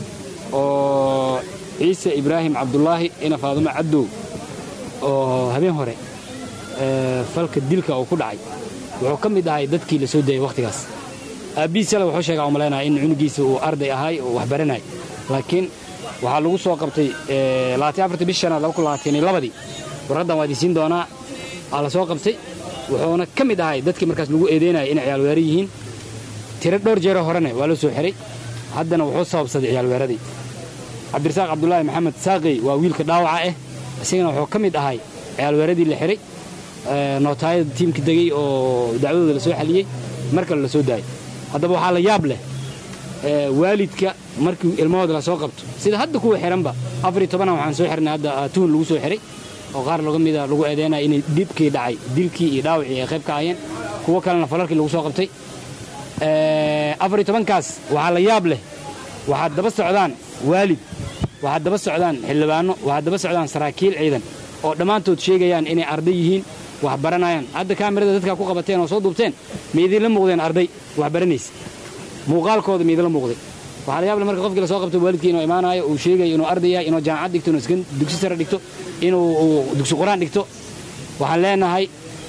oo ciise ibraahim cabdulaahi ina faadumo cabdow oo habeen hore falka dilka uu ku dhacay wuxuu ka mid ahay dadkii la soo daayey wakhtigaas aabbihiisale wuxuu sheegaa u malaynaya in cunugiisa uu arday ahay oo wax baranay laakiin waxaa lagu soo qabtay bish shanaad labadii warqaddan waa idinsiin doonaa aa la soo qabtay wuxuuna ka mid ahay dadkii markaas lagu eedeynaya inay ciyaalweera yihiin tiro dhowr jeero horene waa loo soo xiray haddana wuxuu sababsaday ciyaalweeradii cabdirasaaq cabdulaahi maxamed saaqey waa wiilka dhaawaca ah isagana wuxuu ka mid ahay ciyaalweeradii la xiray nootaayada tiimka degey oo dacwadooda la soo xaliyey mar kale la soo daayay haddaba waxaa la yaab leh waalidka markii ilmahooda la soo qabto sida hadda kuwa xihanba afariyo tobanan waxaan soo xirnay hadda tuhun lagu soo xiray oo qaar laga mida lagu eedeynaya inay dhibkii dhacay dilkii iyo dhaawacii ay qayb ka ahayeen kuwo kalena falalkii lagu soo qabtay afariyo tobankaas waxaa la yaab leh waxaad daba socdaan waalid waxaad daba socdaan xildhibaanno waxaad daba socdaan saraakiil ciidan oo dhammaantood sheegayaan inay arday yihiin wax baranayaan hadda kaamirada dadkaa ku qabateen oo soo duubteen ma idinla muuqdeen arday wax baranaysa muuqaalkooda ma idinla muuqday waxaa la yaable marka qofkii la soo qabto waalidkii inuu imaanayo uu sheegayo inuu arday yahay inuu jaamacad dhigto inuu dugsi sare dhigto inuu dugsi qur-aan dhigto waxaan leenahay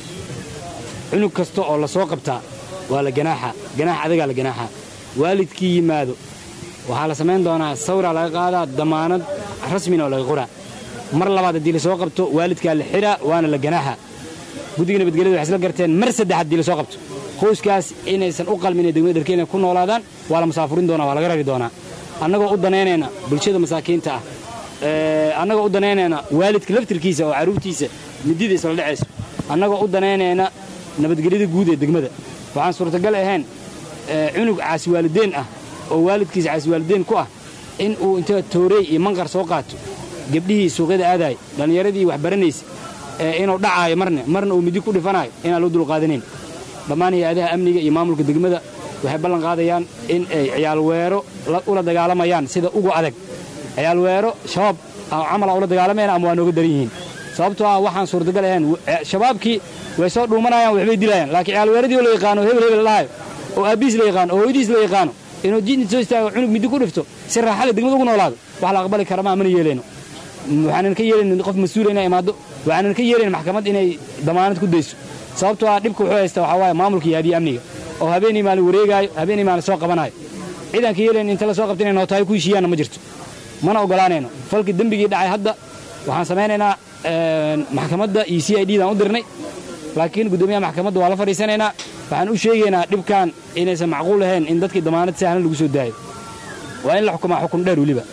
cunug kasta oo la soo qabtaa waa la ganaaxa ganaax adagaa la ganaaxa waalidkii yimaado waxaa la samayn doonaa sawraa laga qaadaa damaanad rasmina oo laga qoraa mar labaad haddii la soo qabto waalidkaa la xidhaa waana la ganaaxa guddiga nabadgelyada waxay isla garteen mar saddex haddii la soo qabto qoyskaas inaysan u qalmin ee degmada dharkeena ku noolaadaan waa la musaafurin doonaa waa laga rari doonaa annagoo u danaynayna bulshada masaakiinta ah annagoo u danaynayna waalidka laftirkiisa oo carruurtiisa midida isla dhacayso annagoo u danaynayna nabadgelyada guud ee degmada waxaan suurtagal ahayn cunug caasiwaalideen ah oo waalidkiisa caasiwaalideen ku ah in uu inta toorey iyo manqar soo qaato gebdhihii suuqyada aadaay dhallinyaradii wax baranaysa inuu dhacaayo marna marna uu midi ku dhifanaayo inaan loo dulqaadanayn dhammaan hay-adaha amniga iyo maamulka degmada waxay ballan qaadayaan in ay ciyaalweero ula dagaalamayaan sida ugu adag ciyaalweero shabaab camala ula dagaalamayaan ama waa nooga daran yihiin sababtoo ah waxaan suurtagal ahayn shabaabkii way soo dhuumanayaan waxbay dilayaan laakiin ciyaalweeradii oo la yaqaano hebel hebel lahayo oo aabbiis la yaqaano oo hooyadiis la yaqaano inuu jidni soo istaago cunug midi ku dhifto si raaxale degmada ugu noolaado wax la aqbali kara maa mana yeelayno waxaanan ka yeelayn qof mas-uula inay imaado waxaanan ka yeelayn maxkamad inay damaanad ku dayso sababtoo ah dhibka wuxuu haysta waxaa waaye maamulka iyo hadiya amniga oo habeenii maalin wareegaayo habeenii maalin soo qabanaayo ciidan ka yeelayn inta la soo qabta inay nootaayo ku heshiiyaanna ma jirto mana ogolaanayno falkii dembigii dhacay hadda waxaan samaynaynaa maxkamadda iyo c i d daan u dirnay laakiin guddoomiyaha maxkamadda waa la fadhiisanaynaa waxaan u sheegaynaa dhibkan inaysan macquul ahayn in dadkii damaanad sahlan lagu soo daayo waa in la xukumaa xukun dheer weliba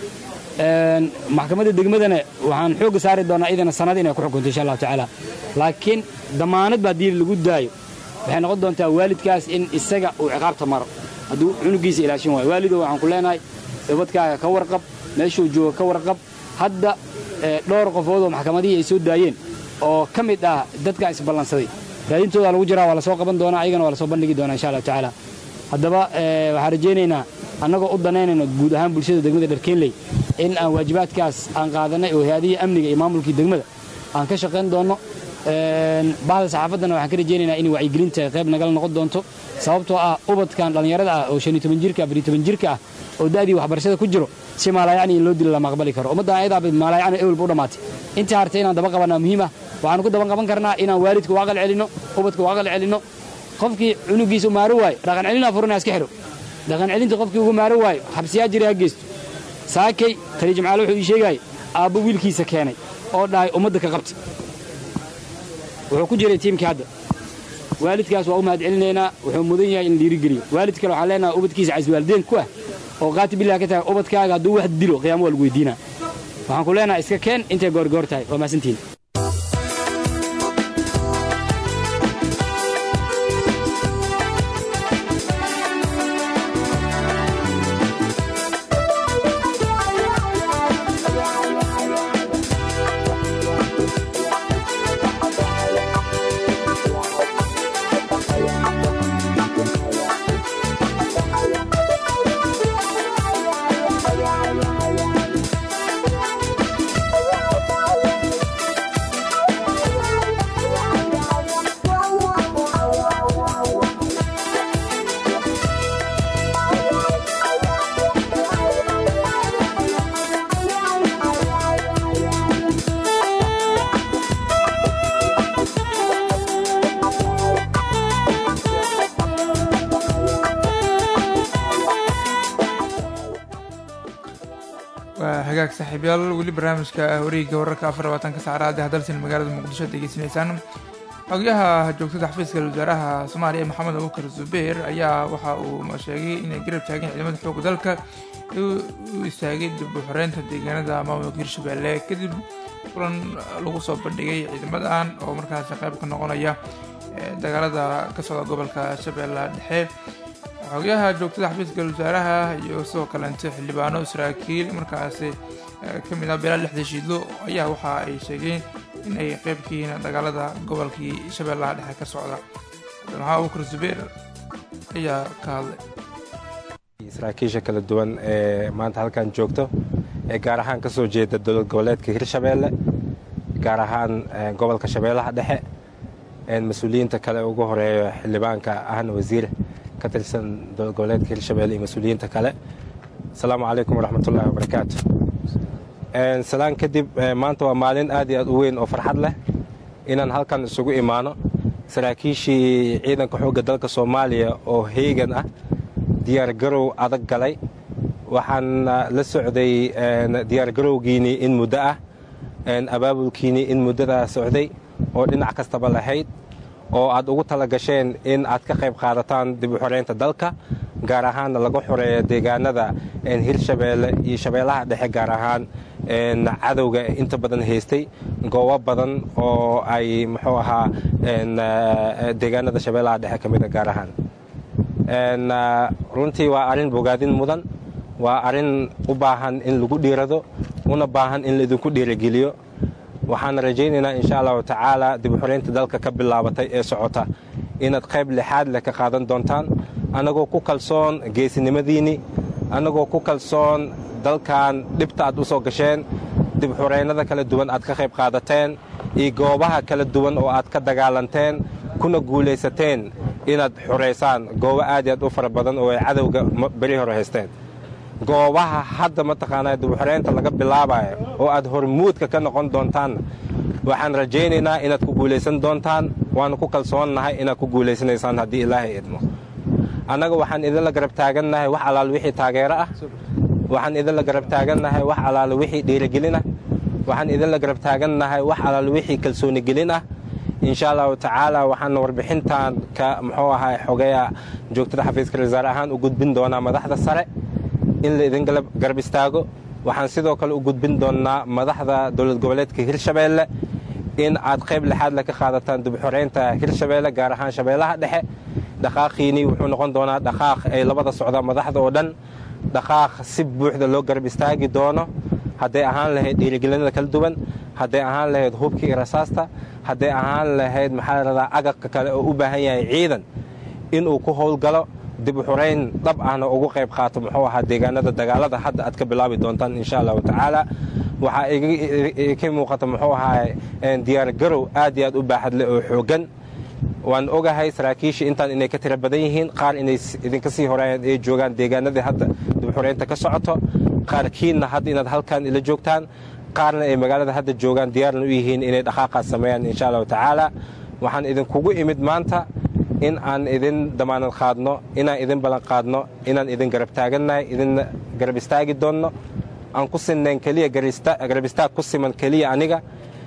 maxkamadda degmadana waxaan xoogga saari doonaa idana sanad inay ku xukunto insha allahu tacaala laakiin damaanad ba haddii lagu daayo waxay noqon doontaa waalidkaas in isaga uu ciqaabta maro hadduu cunugiisa ilaashin waayo waalidow waxaan ku leenahay ubadkaaga ka warqab meeshuu jooga ka warqab hadda dhowr qofood oo maxkamadihii ay soo daayeen oo ka mid ah dadkaa isballansaday raadintooda lagu jiraa waa la soo qaban doonaa ayagana waa la soo bandhigi doonaa insha allahu tacaala haddaba waxaan rajaynaynaa annagoo u danaynayno guud ahaan bulshada degmada dharkeenley in aan waajibaadkaas aan qaadanay oo hay-adihii amniga iyo maamulkii degmada aan ka shaqayn doonno bahda saxaafaddana waxaan ka rajaynaynaa in wacyigelinta qayb nagala noqon doonto sababtoo ah ubadkan dhallinyarada ah oo shan iyo toban jirka afar iyo toban jirka ah oo da'dii waxbarashada ku jiro si maalaayacni in loo dilo lama aqbali karo ummaddan ayadaaba maalaayacni ewelba u dhammaatay intii hartay inaan daba qabanaa muhiim ah waxaanu ku daban qaban karnaa inaan waalidka u aqal celinno ubadka u aqal celinno qofkii cunugiisa u maaro waayo dhaqan celinaa furana iska xidho dhaqan celinta qofkii ugu maaro waayo xabsiyaa jira ha geysto saakay tali jimcaale wuxuu ii sheegaya aabbo wiilkiisa keenay oo dhahay ummadda ka qabta wuxuu ku jiray tiimkii hadda waalidkaas waa u mahad celinaynaa wuxuu mudan yahay in dhiirigeliyo waalid kale waxaan leenahay ubadkiisa caswaalideen ku ah oo qaati billah ka tahay ubadkaaga hadduu wax dilo qiyaamo waa lagu weydiinaa waxaan ku leenahay iska keen intay goorgoor tahay waa mahadsantihin waa hagaag saaxiibyaal weli barnaamijka wareegga wararka afar labaatanka saacadaha hadalsan magaalada muqdisho ad degeysanaysaan xogyaha joogtada xafiiska wasaaraha soomaaliya maxamed abubakar zubeer ayaa waxa uu sheegay inay garab taageen ciidamada xoogga dalka u istaagay dib u xoreynta deegaanada maamulka hirshabelle kadib kulan lagu soo bandhigay ciidamadan oo markaasi qayb ka noqonaya dagaalada ka socda gobolka shabeellaha dhexe xogyaha joogtada xafiiska wasaaraha iyo sidoo kaleente xildhibaano saraakiil markaasi ka mid ah beelaa lixda shiidlo ayaa waxa ay sheegeen in ay qayb ka yihiin dagaalada gobolkii shabeellaha dhexe ka socda maxaa abubakar zubeer ayaa ka hadlay saraakiisha kala duwan ee maanta halkan joogto ee gaar ahaan ka soo jeeda dowlad goboleedka hirshabeelle gaar ahaan gobolka shabeellaha dhexe mas-uuliyiinta kale ugu horeeyo xildhibaanka ahna wasiir ka tirsan dowlad goboleedka hirshabelle iyo mas-uuliyiinta kale asalaamu calaykum waraxmatullahi wabarakaatu salaan kadib maanta waa maalin aad iyo aad u weyn oo farxad leh inaan halkan isugu imaano saraakiishii ciidanka xoogga dalka soomaaliya oo heegan ah diyaargarow adag galay waxaan la socday diyaargarowgiinii in muddo ah abaabulkiinii in muddadaa socday oo dhinac kastaba lahayd oo aad ugu tala gasheen in aad ka qayb qaadataan dib u xoreynta dalka gaar ahaanna laga xoreeyo deegaanada hirshabeelle iyo shabeellaha dhexe gaar ahaan cadowga inta badan haystay goobo badan oo ay muxuu ahaa deegaanada shabeellaha dhexe ka mida gaar ahaan runtii waa arrin bogaadin mudan waa arrin u baahan in lagu dhiirado una baahan in laidinku dhiirageliyo waxaan rajaynaynaa insha allahu tacaala dib u xoreynta dalka ka bilaabatay ee socota inaad qayb lixaad leh ka qaadan doontaan annagoo ku kalsoon geesinimadiinni annagoo ku kalsoon dalkan dhibta aad u soo gasheen dib xoreynada kala duwan aad ka qayb qaadateen iyo goobaha kala duwan oo aad ka dagaalanteen kuna guulaysateen inaad xoraysaan goobo aad iyo aad u fara badan oo ay cadowga beri hore haysteen goobaha hadda mataqaanaa dibuxoreynta laga bilaabayo oo aad hormuudka ka noqon doontaan waxaan rajaynaynaa inaad ku guulaysan doontaan waanu ku kalsoonnahay inaad ku guulaysanaysaan haddii ilaahay idmo annaga waxaan idinla garab taagannahay wax alaal wixii taageero ah waxaan idinla garab taagannahay wax alaal wixii dhiirigelin ah waxaan idinla garab taagannahay wax alaal wixii kalsooni gelin ah insha allahu tacaala waxaan warbixintan ka muxuu ahaa xogeya joogtada xafiiska wasaare ahaan u gudbin doonaa madaxda sare in la idin garab istaago waxaan sidoo kale u gudbin doonnaa madaxda dowlad goboleedka hirshabeelle in aad qayb lixaad le ka qaadataan dibxoreynta hirshabeelle gaar ahaan shabeellaha dhexe dhaqaaqiinii wuxuu noqon doonaa dhaqaaq ay labada socdaan madaxda oo dhan dhaqaaq si buuxda loo garab istaagi doono hadday ahaan lahayd dhiirigelinada kala duwan hadday ahaan lahayd hubkii iyo rasaasta hadday ahaan lahayd maxaa la radaa agabka kale oo u baahan yahay ciidan inuu ku howlgalo dib u xorayn dhab ahna ugu qayb qaato muxuu ahaa deegaanada dagaalada hadda aad ka bilaabi doontaan insha allahu tacaala waxaa ka muuqata muxuu ahaay diyaargarow aad iyo aad u baaxad leh oo xooggan waan ogahay saraakiisha intaan inay ka tira badan yihiin qaar inay idinka sii horeeyaan ay joogaan deegaanadii hadda dibxoreynta ka socoto qaarkiinna hadda inaad halkan ila joogtaan qaarna ay magaalada hadda joogaan diyaarna u yihiin inay dhaqaaqaas sameeyaan insha allahu tacaala waxaan idinkugu imid maanta in aan idin damaanad qaadno inaan idin ballan qaadno inaan idin garab taagannahay idin garab istaagi doonno aan ku sinnayn keliya garab istaag ku siman keliya aniga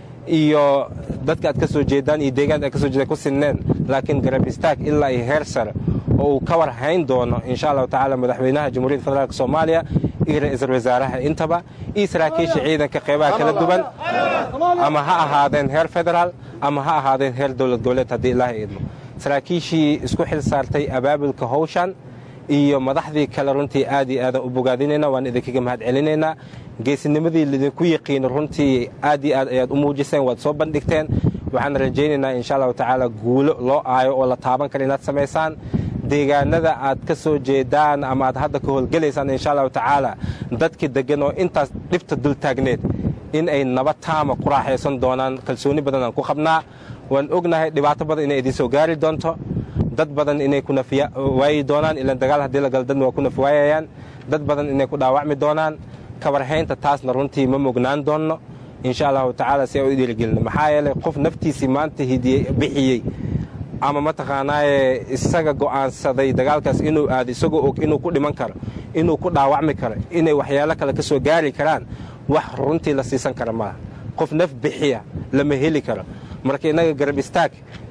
iyo dadka aad ka soo jeedaan iyo deegaanka aad ka soo jeedaan ku sinneen laakiin garab istaag ilaa iyo heer sare oo uu ka war hayn doono insha allahu tacaala madaxweynaha jamhuuriyadda federaalk soomaaliya iyo ra-iisul wasaaraha intaba iyo saraakiisha ciidanka qeybaha kala duwan ama ha ahaadeen heer federaal ama ha ahaadeen heer dowlad goboleed haddii ilaahay idmo saraakiishii isku xil saartay abaabulka howshan iyo madaxdii kale runtii aad iyo aadan u bogaadinayna waan idinkaga mahad celinaynaa geesinimadii lidinku yaqiino runtii aad iyo aad ayaad u muujiseen waad soo bandhigteen waxaan rajaynaynaa insha allahu tacaala guulo loo aayo oo la taaban kara inaad samaysaan deegaanada aad ka soo jeedaan ama aad hadda ka howlgelaysaan insha allahu tacaala dadkii deggan oo intaas dhibta dul taagneed in ay nabad taama ku raaxaysan doonaan kalsooni badan aan ku qabnaa waan ognahay dhibaato badan inay idiin soo gaari doonto dad badan inay ku nafwaayi doonaan ilaan dagaal haddii la galo dadna waa ku nafwaayayaan dad badan inay ku dhaawacmi doonaan kawarhaynta taasna runtii ma mognaan doonno insha allahu tacaala si ay u dhiirigelino maxaa yeelay qof naftiisii maanta hidiyey bixiyey ama mataqaanaaye isaga go'aansaday dagaalkaas inuu aado isagoo og inuu ku dhiman karo inuu ku dhaawacmi karo inay waxyaalo kale ka soo gaari karaan wax runtii la siisan kara maaha qof naf bixiya lama heli karo marka innaga garab istaag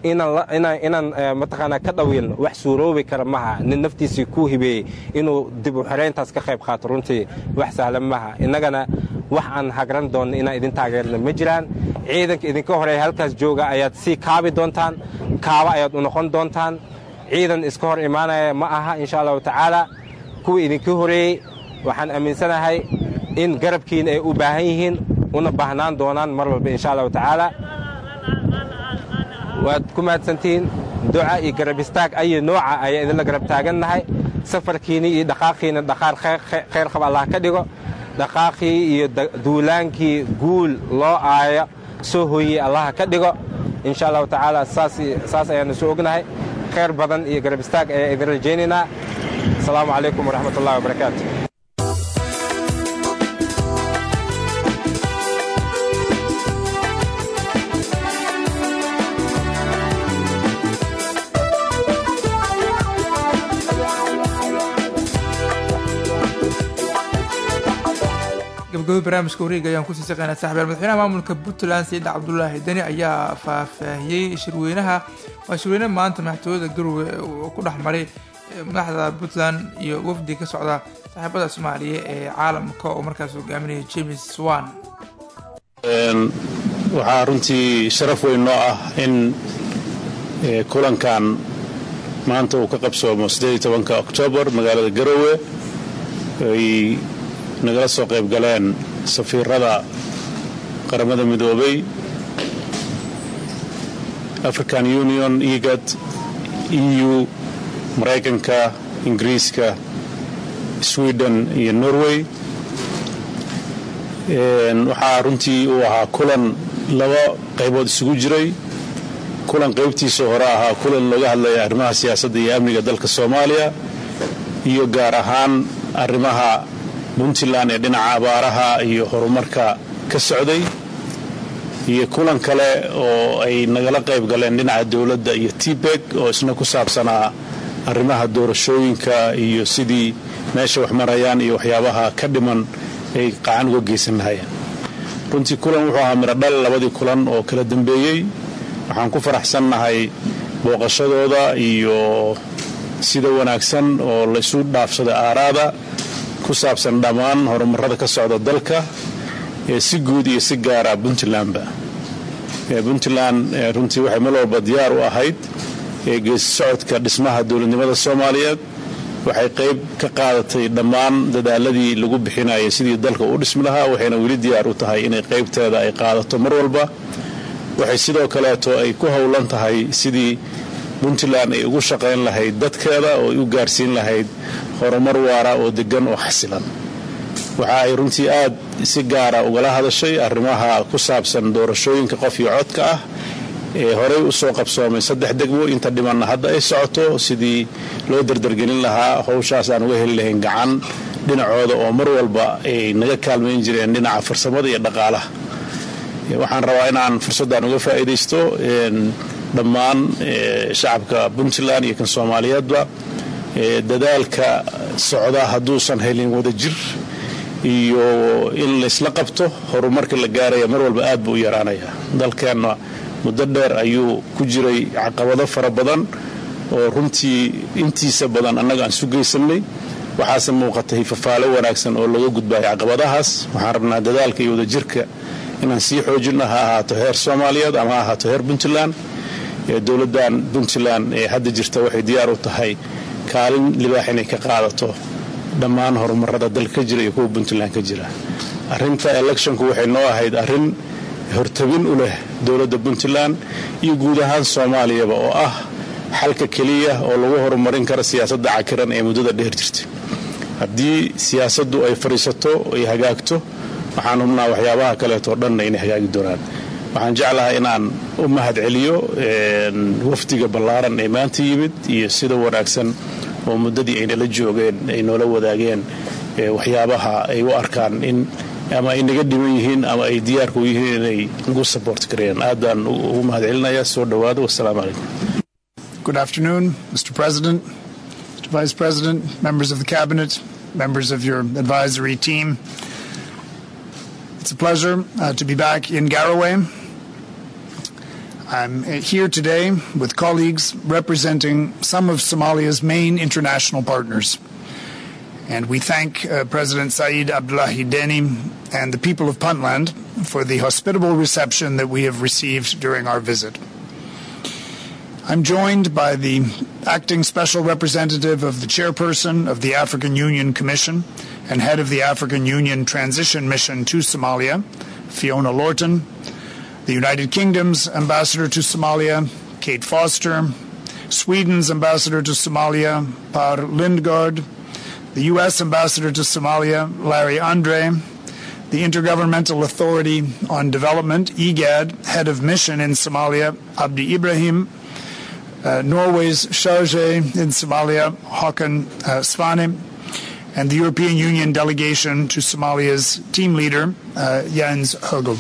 inaan mataqaanaa ka dhawiilno wax suuroobi kara maha nin naftiisii ku hibeeyey inuu dib u xirayntaas ka qayb qaato runtii wax sahlan maha innagana wax aan hagran doonno inaan idin taageerno ma jiraan ciidanka idinka horeeya halkaas jooga ayaad sii kaabi doontaan kaaba ayaad u noqon doontaan ciidan iska hor imaanaya ma aha insha allahu tacaala kuwii idinka horeeyey waxaan aaminsanahay in garabkiina ay u baahan yihiin una baahnaan doonaan mar walba insha allahu tacaala waad ku mahadsantihiin duca iyo garab istaag ayo nooca ayaa idinla garab taagannahay safarkiinii iyo dhaqaaqiina dhaqaar khayr qab allah ka dhigo dhaqaaqii iyo duulaankii guul loo aayo soo hooyey allah ka dhigo insha allahu tacaala saas ayaanu soo ognahay khayr badan iyo garab istaag ayaa idin rajaynaynaa asalaamu calaykum waraxmat ullahi wabarakaatu gabagabo barnaamijka wareega ayaan kusii saqeynaa saxbeel madaxweynaha maamulka puntland sayid cabdulaahi deni ayaa faahfaahiyey shirweynaha waa shirweyne maanta madaxtooyada garowe uu ku dhex maray madaxda puntland iyo wafdi ka socda saaxiibada soomaaliya ee caalamka oo markaas hogaaminaya james swan waxaa runtii sharaf weyn noo ah in kulankan maanta uu ka qabsoomo oktoobar magaalada garowe ay nagala soo qayb galeen safiirada qaramada midoobay african union egad eu maraykanka ingiriiska sweden iyo norway waxaa runtii uu ahaa kulan laba qaybood isugu jiray kulan qaybtiisa hore ahaa kulan looga hadlaya arrimaha siyaasadda iyo amniga dalka soomaaliya iyo gaar ahaan arrimaha puntland ee dhinaca abaaraha iyo horumarka ka socday iyo kulan kale oo ay nagala qayb galeen dhinaca dowladda iyo tbeg oo isna ku saabsanaa arrimaha doorashooyinka iyo sidii meesha wax marayaan iyo waxyaabaha ka dhiman ay qacan uga geysan lahayeen runtii kulan wuxuu ahaa mirodhal labadii kulan oo kala dambeeyey waxaan ku faraxsannahay booqashadooda iyo sida wanaagsan oo laysu dhaafsaday aaraada ku saabsan dhammaan horumarada ka socda dalka ee si guud iyo si gaara puntlandba puntland runtii waxay meel walba diyaar u ahayd geesi socodka dhismaha dowladnimada soomaaliyeed waxay qayb ka qaadatay dhammaan dadaaladii lagu bixinayay sidii dalka u dhismi lahaa waxayna weli diyaar u tahay inay qaybteeda ay qaadato mar walba waxay sidoo kaleeto ay ku howlan tahay sidii puntland ay ugu shaqayn lahayd dadkeeda oo ay u gaarsiin lahayd horumar waara oo degan oo xasilan waxa ay runtii aad si gaara ugala hadashay arrimaha ku saabsan doorashooyinka qof iyo codka ah ee horey u soo qabsoomay saddex degmo inta dhimanna hadda ay socoto sidii loo dardargelin lahaa howshaas aan uga heli lahayn gacan dhinacooda oo mar walba ay naga kaalmayn jireen dhinaca farsamada iyo dhaqaalaha waxaan rabaa inaan fursaddan uga faa'iidaysto dhammaan shacabka puntland iyo kan soomaaliyeedba dadaalka socda hadduusan helin wadajir iyo in laysla qabto horumarka la gaaraya mar walba aad buu u yaraanaya dalkeenna muddo dheer ayuu ku jiray caqabado fara badan oo runtii intiisa badan annaga aan sugaysanay waxaase muuqatay fafaalo wanaagsan oo laga gudbayo caqabadahaas waxaan rabnaa dadaalka iyo wadajirka inaan sii xoojinno ha ahaato heer soomaaliyeed ama ha ahaato heer puntland dowladdan puntland ee hadda jirta waxay diyaar u tahay kaalin libaax inay ka qaadato dhammaan horumarada dalka ka jira iyo kuwa puntland ka jira arrinta electionku waxay noo ahayd arrin hortabin u leh dowladda puntland iyo guud ahaan soomaaliyaba oo ah xalka keliya oo lagu horumarin karo siyaasadda cakiran ee muddada dheer jirtay haddii siyaasaddu ay fadhiisato ay hagaagto waxaan hubnaa waxyaabaha kaleetoo dhanna inay hagaagi doonaan waxaan jeclahay inaan u mahad celiyo wafdiga ballaaran ee maanta yimid iyo sida wanaagsan oo muddadii ay nala joogeen ay noola wadaageen waxyaabaha ay u arkaan in ama ay naga dhiman yihiin ama ay diyaarka u yihiin inay nagu support gareeyaan aad baan ugu mahad celinayaa soo dhowaada wassalaamu calaykum Good afternoon, Mr. President, Mr. Vice President, members of the Cabinet, members of your advisory team. It's a pleasure uh, to be back in Garowe. I'm here today with colleagues representing some of Somalia's main international partners. And we thank uh, President Saeed Abdullahi Deni and the people of Puntland for the hospitable reception that we have received during our visit. I'm joined by the acting special representative of the chairperson of the African Union Commission and head of the African Union Transition Mission to Somalia, Fiona Lorton, the United Kingdom's ambassador to Somalia, Kate Foster, Sweden's ambassador to Somalia, Par Lindgaard, the U.S. ambassador to Somalia, Larry Andre, the Intergovernmental Authority on Development, IGAD, head of mission in Somalia, Abdi Ibrahim, uh, Norway's Charge in Somalia, Håkan uh, Svane, and the European Union delegation to Somalia's team leader, uh, Jens Hogel.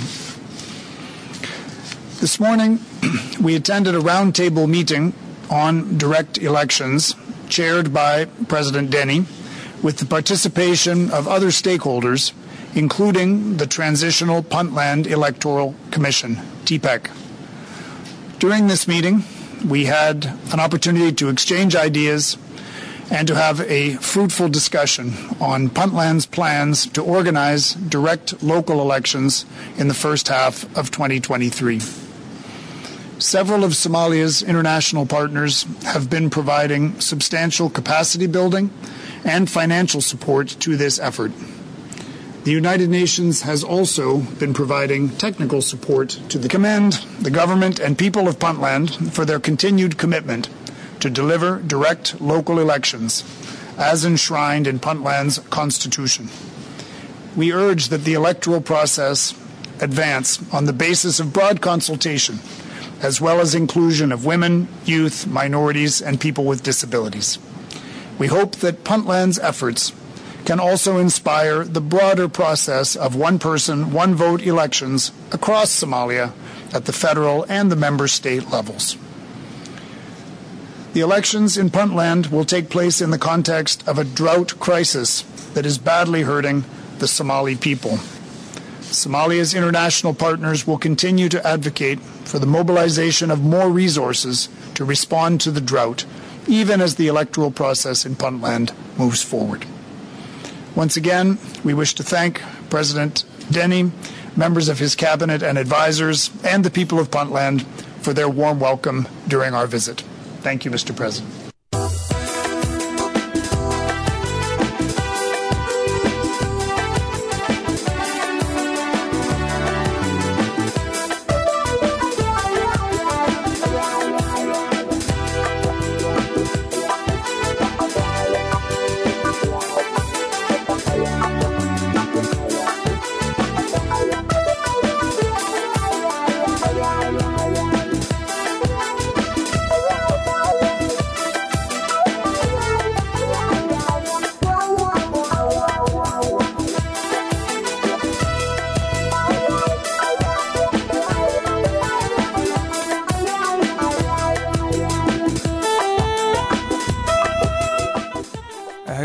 This morning, we attended a roundtable meeting on direct elections chaired by President Denny with the participation of other stakeholders, including the Transitional Puntland Electoral Commission, TPEC. During this meeting, we had an opportunity to exchange ideas and to have a fruitful discussion on Puntland's plans to organize direct local elections in the first half of 2023. Several of Somalia's international partners have been providing substantial capacity building and financial support to this effort. The United Nations has also been providing technical support to the commend the government and people of Puntland for their continued commitment to deliver direct local elections as enshrined in Puntland's constitution. We urge that the electoral process advance on the basis of broad consultation as well as inclusion of women, youth, minorities, and people with disabilities. We hope that Puntland's efforts can also inspire the broader process of one person, one vote elections across Somalia at the federal and the member state levels. The elections in Puntland will take place in the context of a drought crisis that is badly hurting the Somali people. Somalia's international partners will continue to advocate for the mobilization of more resources to respond to the drought, even as the electoral process in Puntland moves forward. Once again, we wish to thank President Denny, members of his cabinet and advisors, and the people of Puntland for their warm welcome during our visit. Thank you, Mr. President.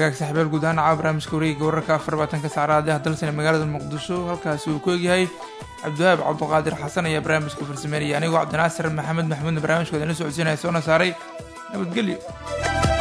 hagaag saxiibyaal guud ahaan caawa barnaamijka wareegiga wararka afar labaatanka saacadaad ah dalsana magaalada muqdisho halkaasi uu ku egyahay cabdiwahaab cabduqaadir xasan ayaa barnaamijka farsameynaya anigoo cabdinaasir maxamed maxmuudna barnaamijkooda ina socodsiinaya soona saaray nabadgelyo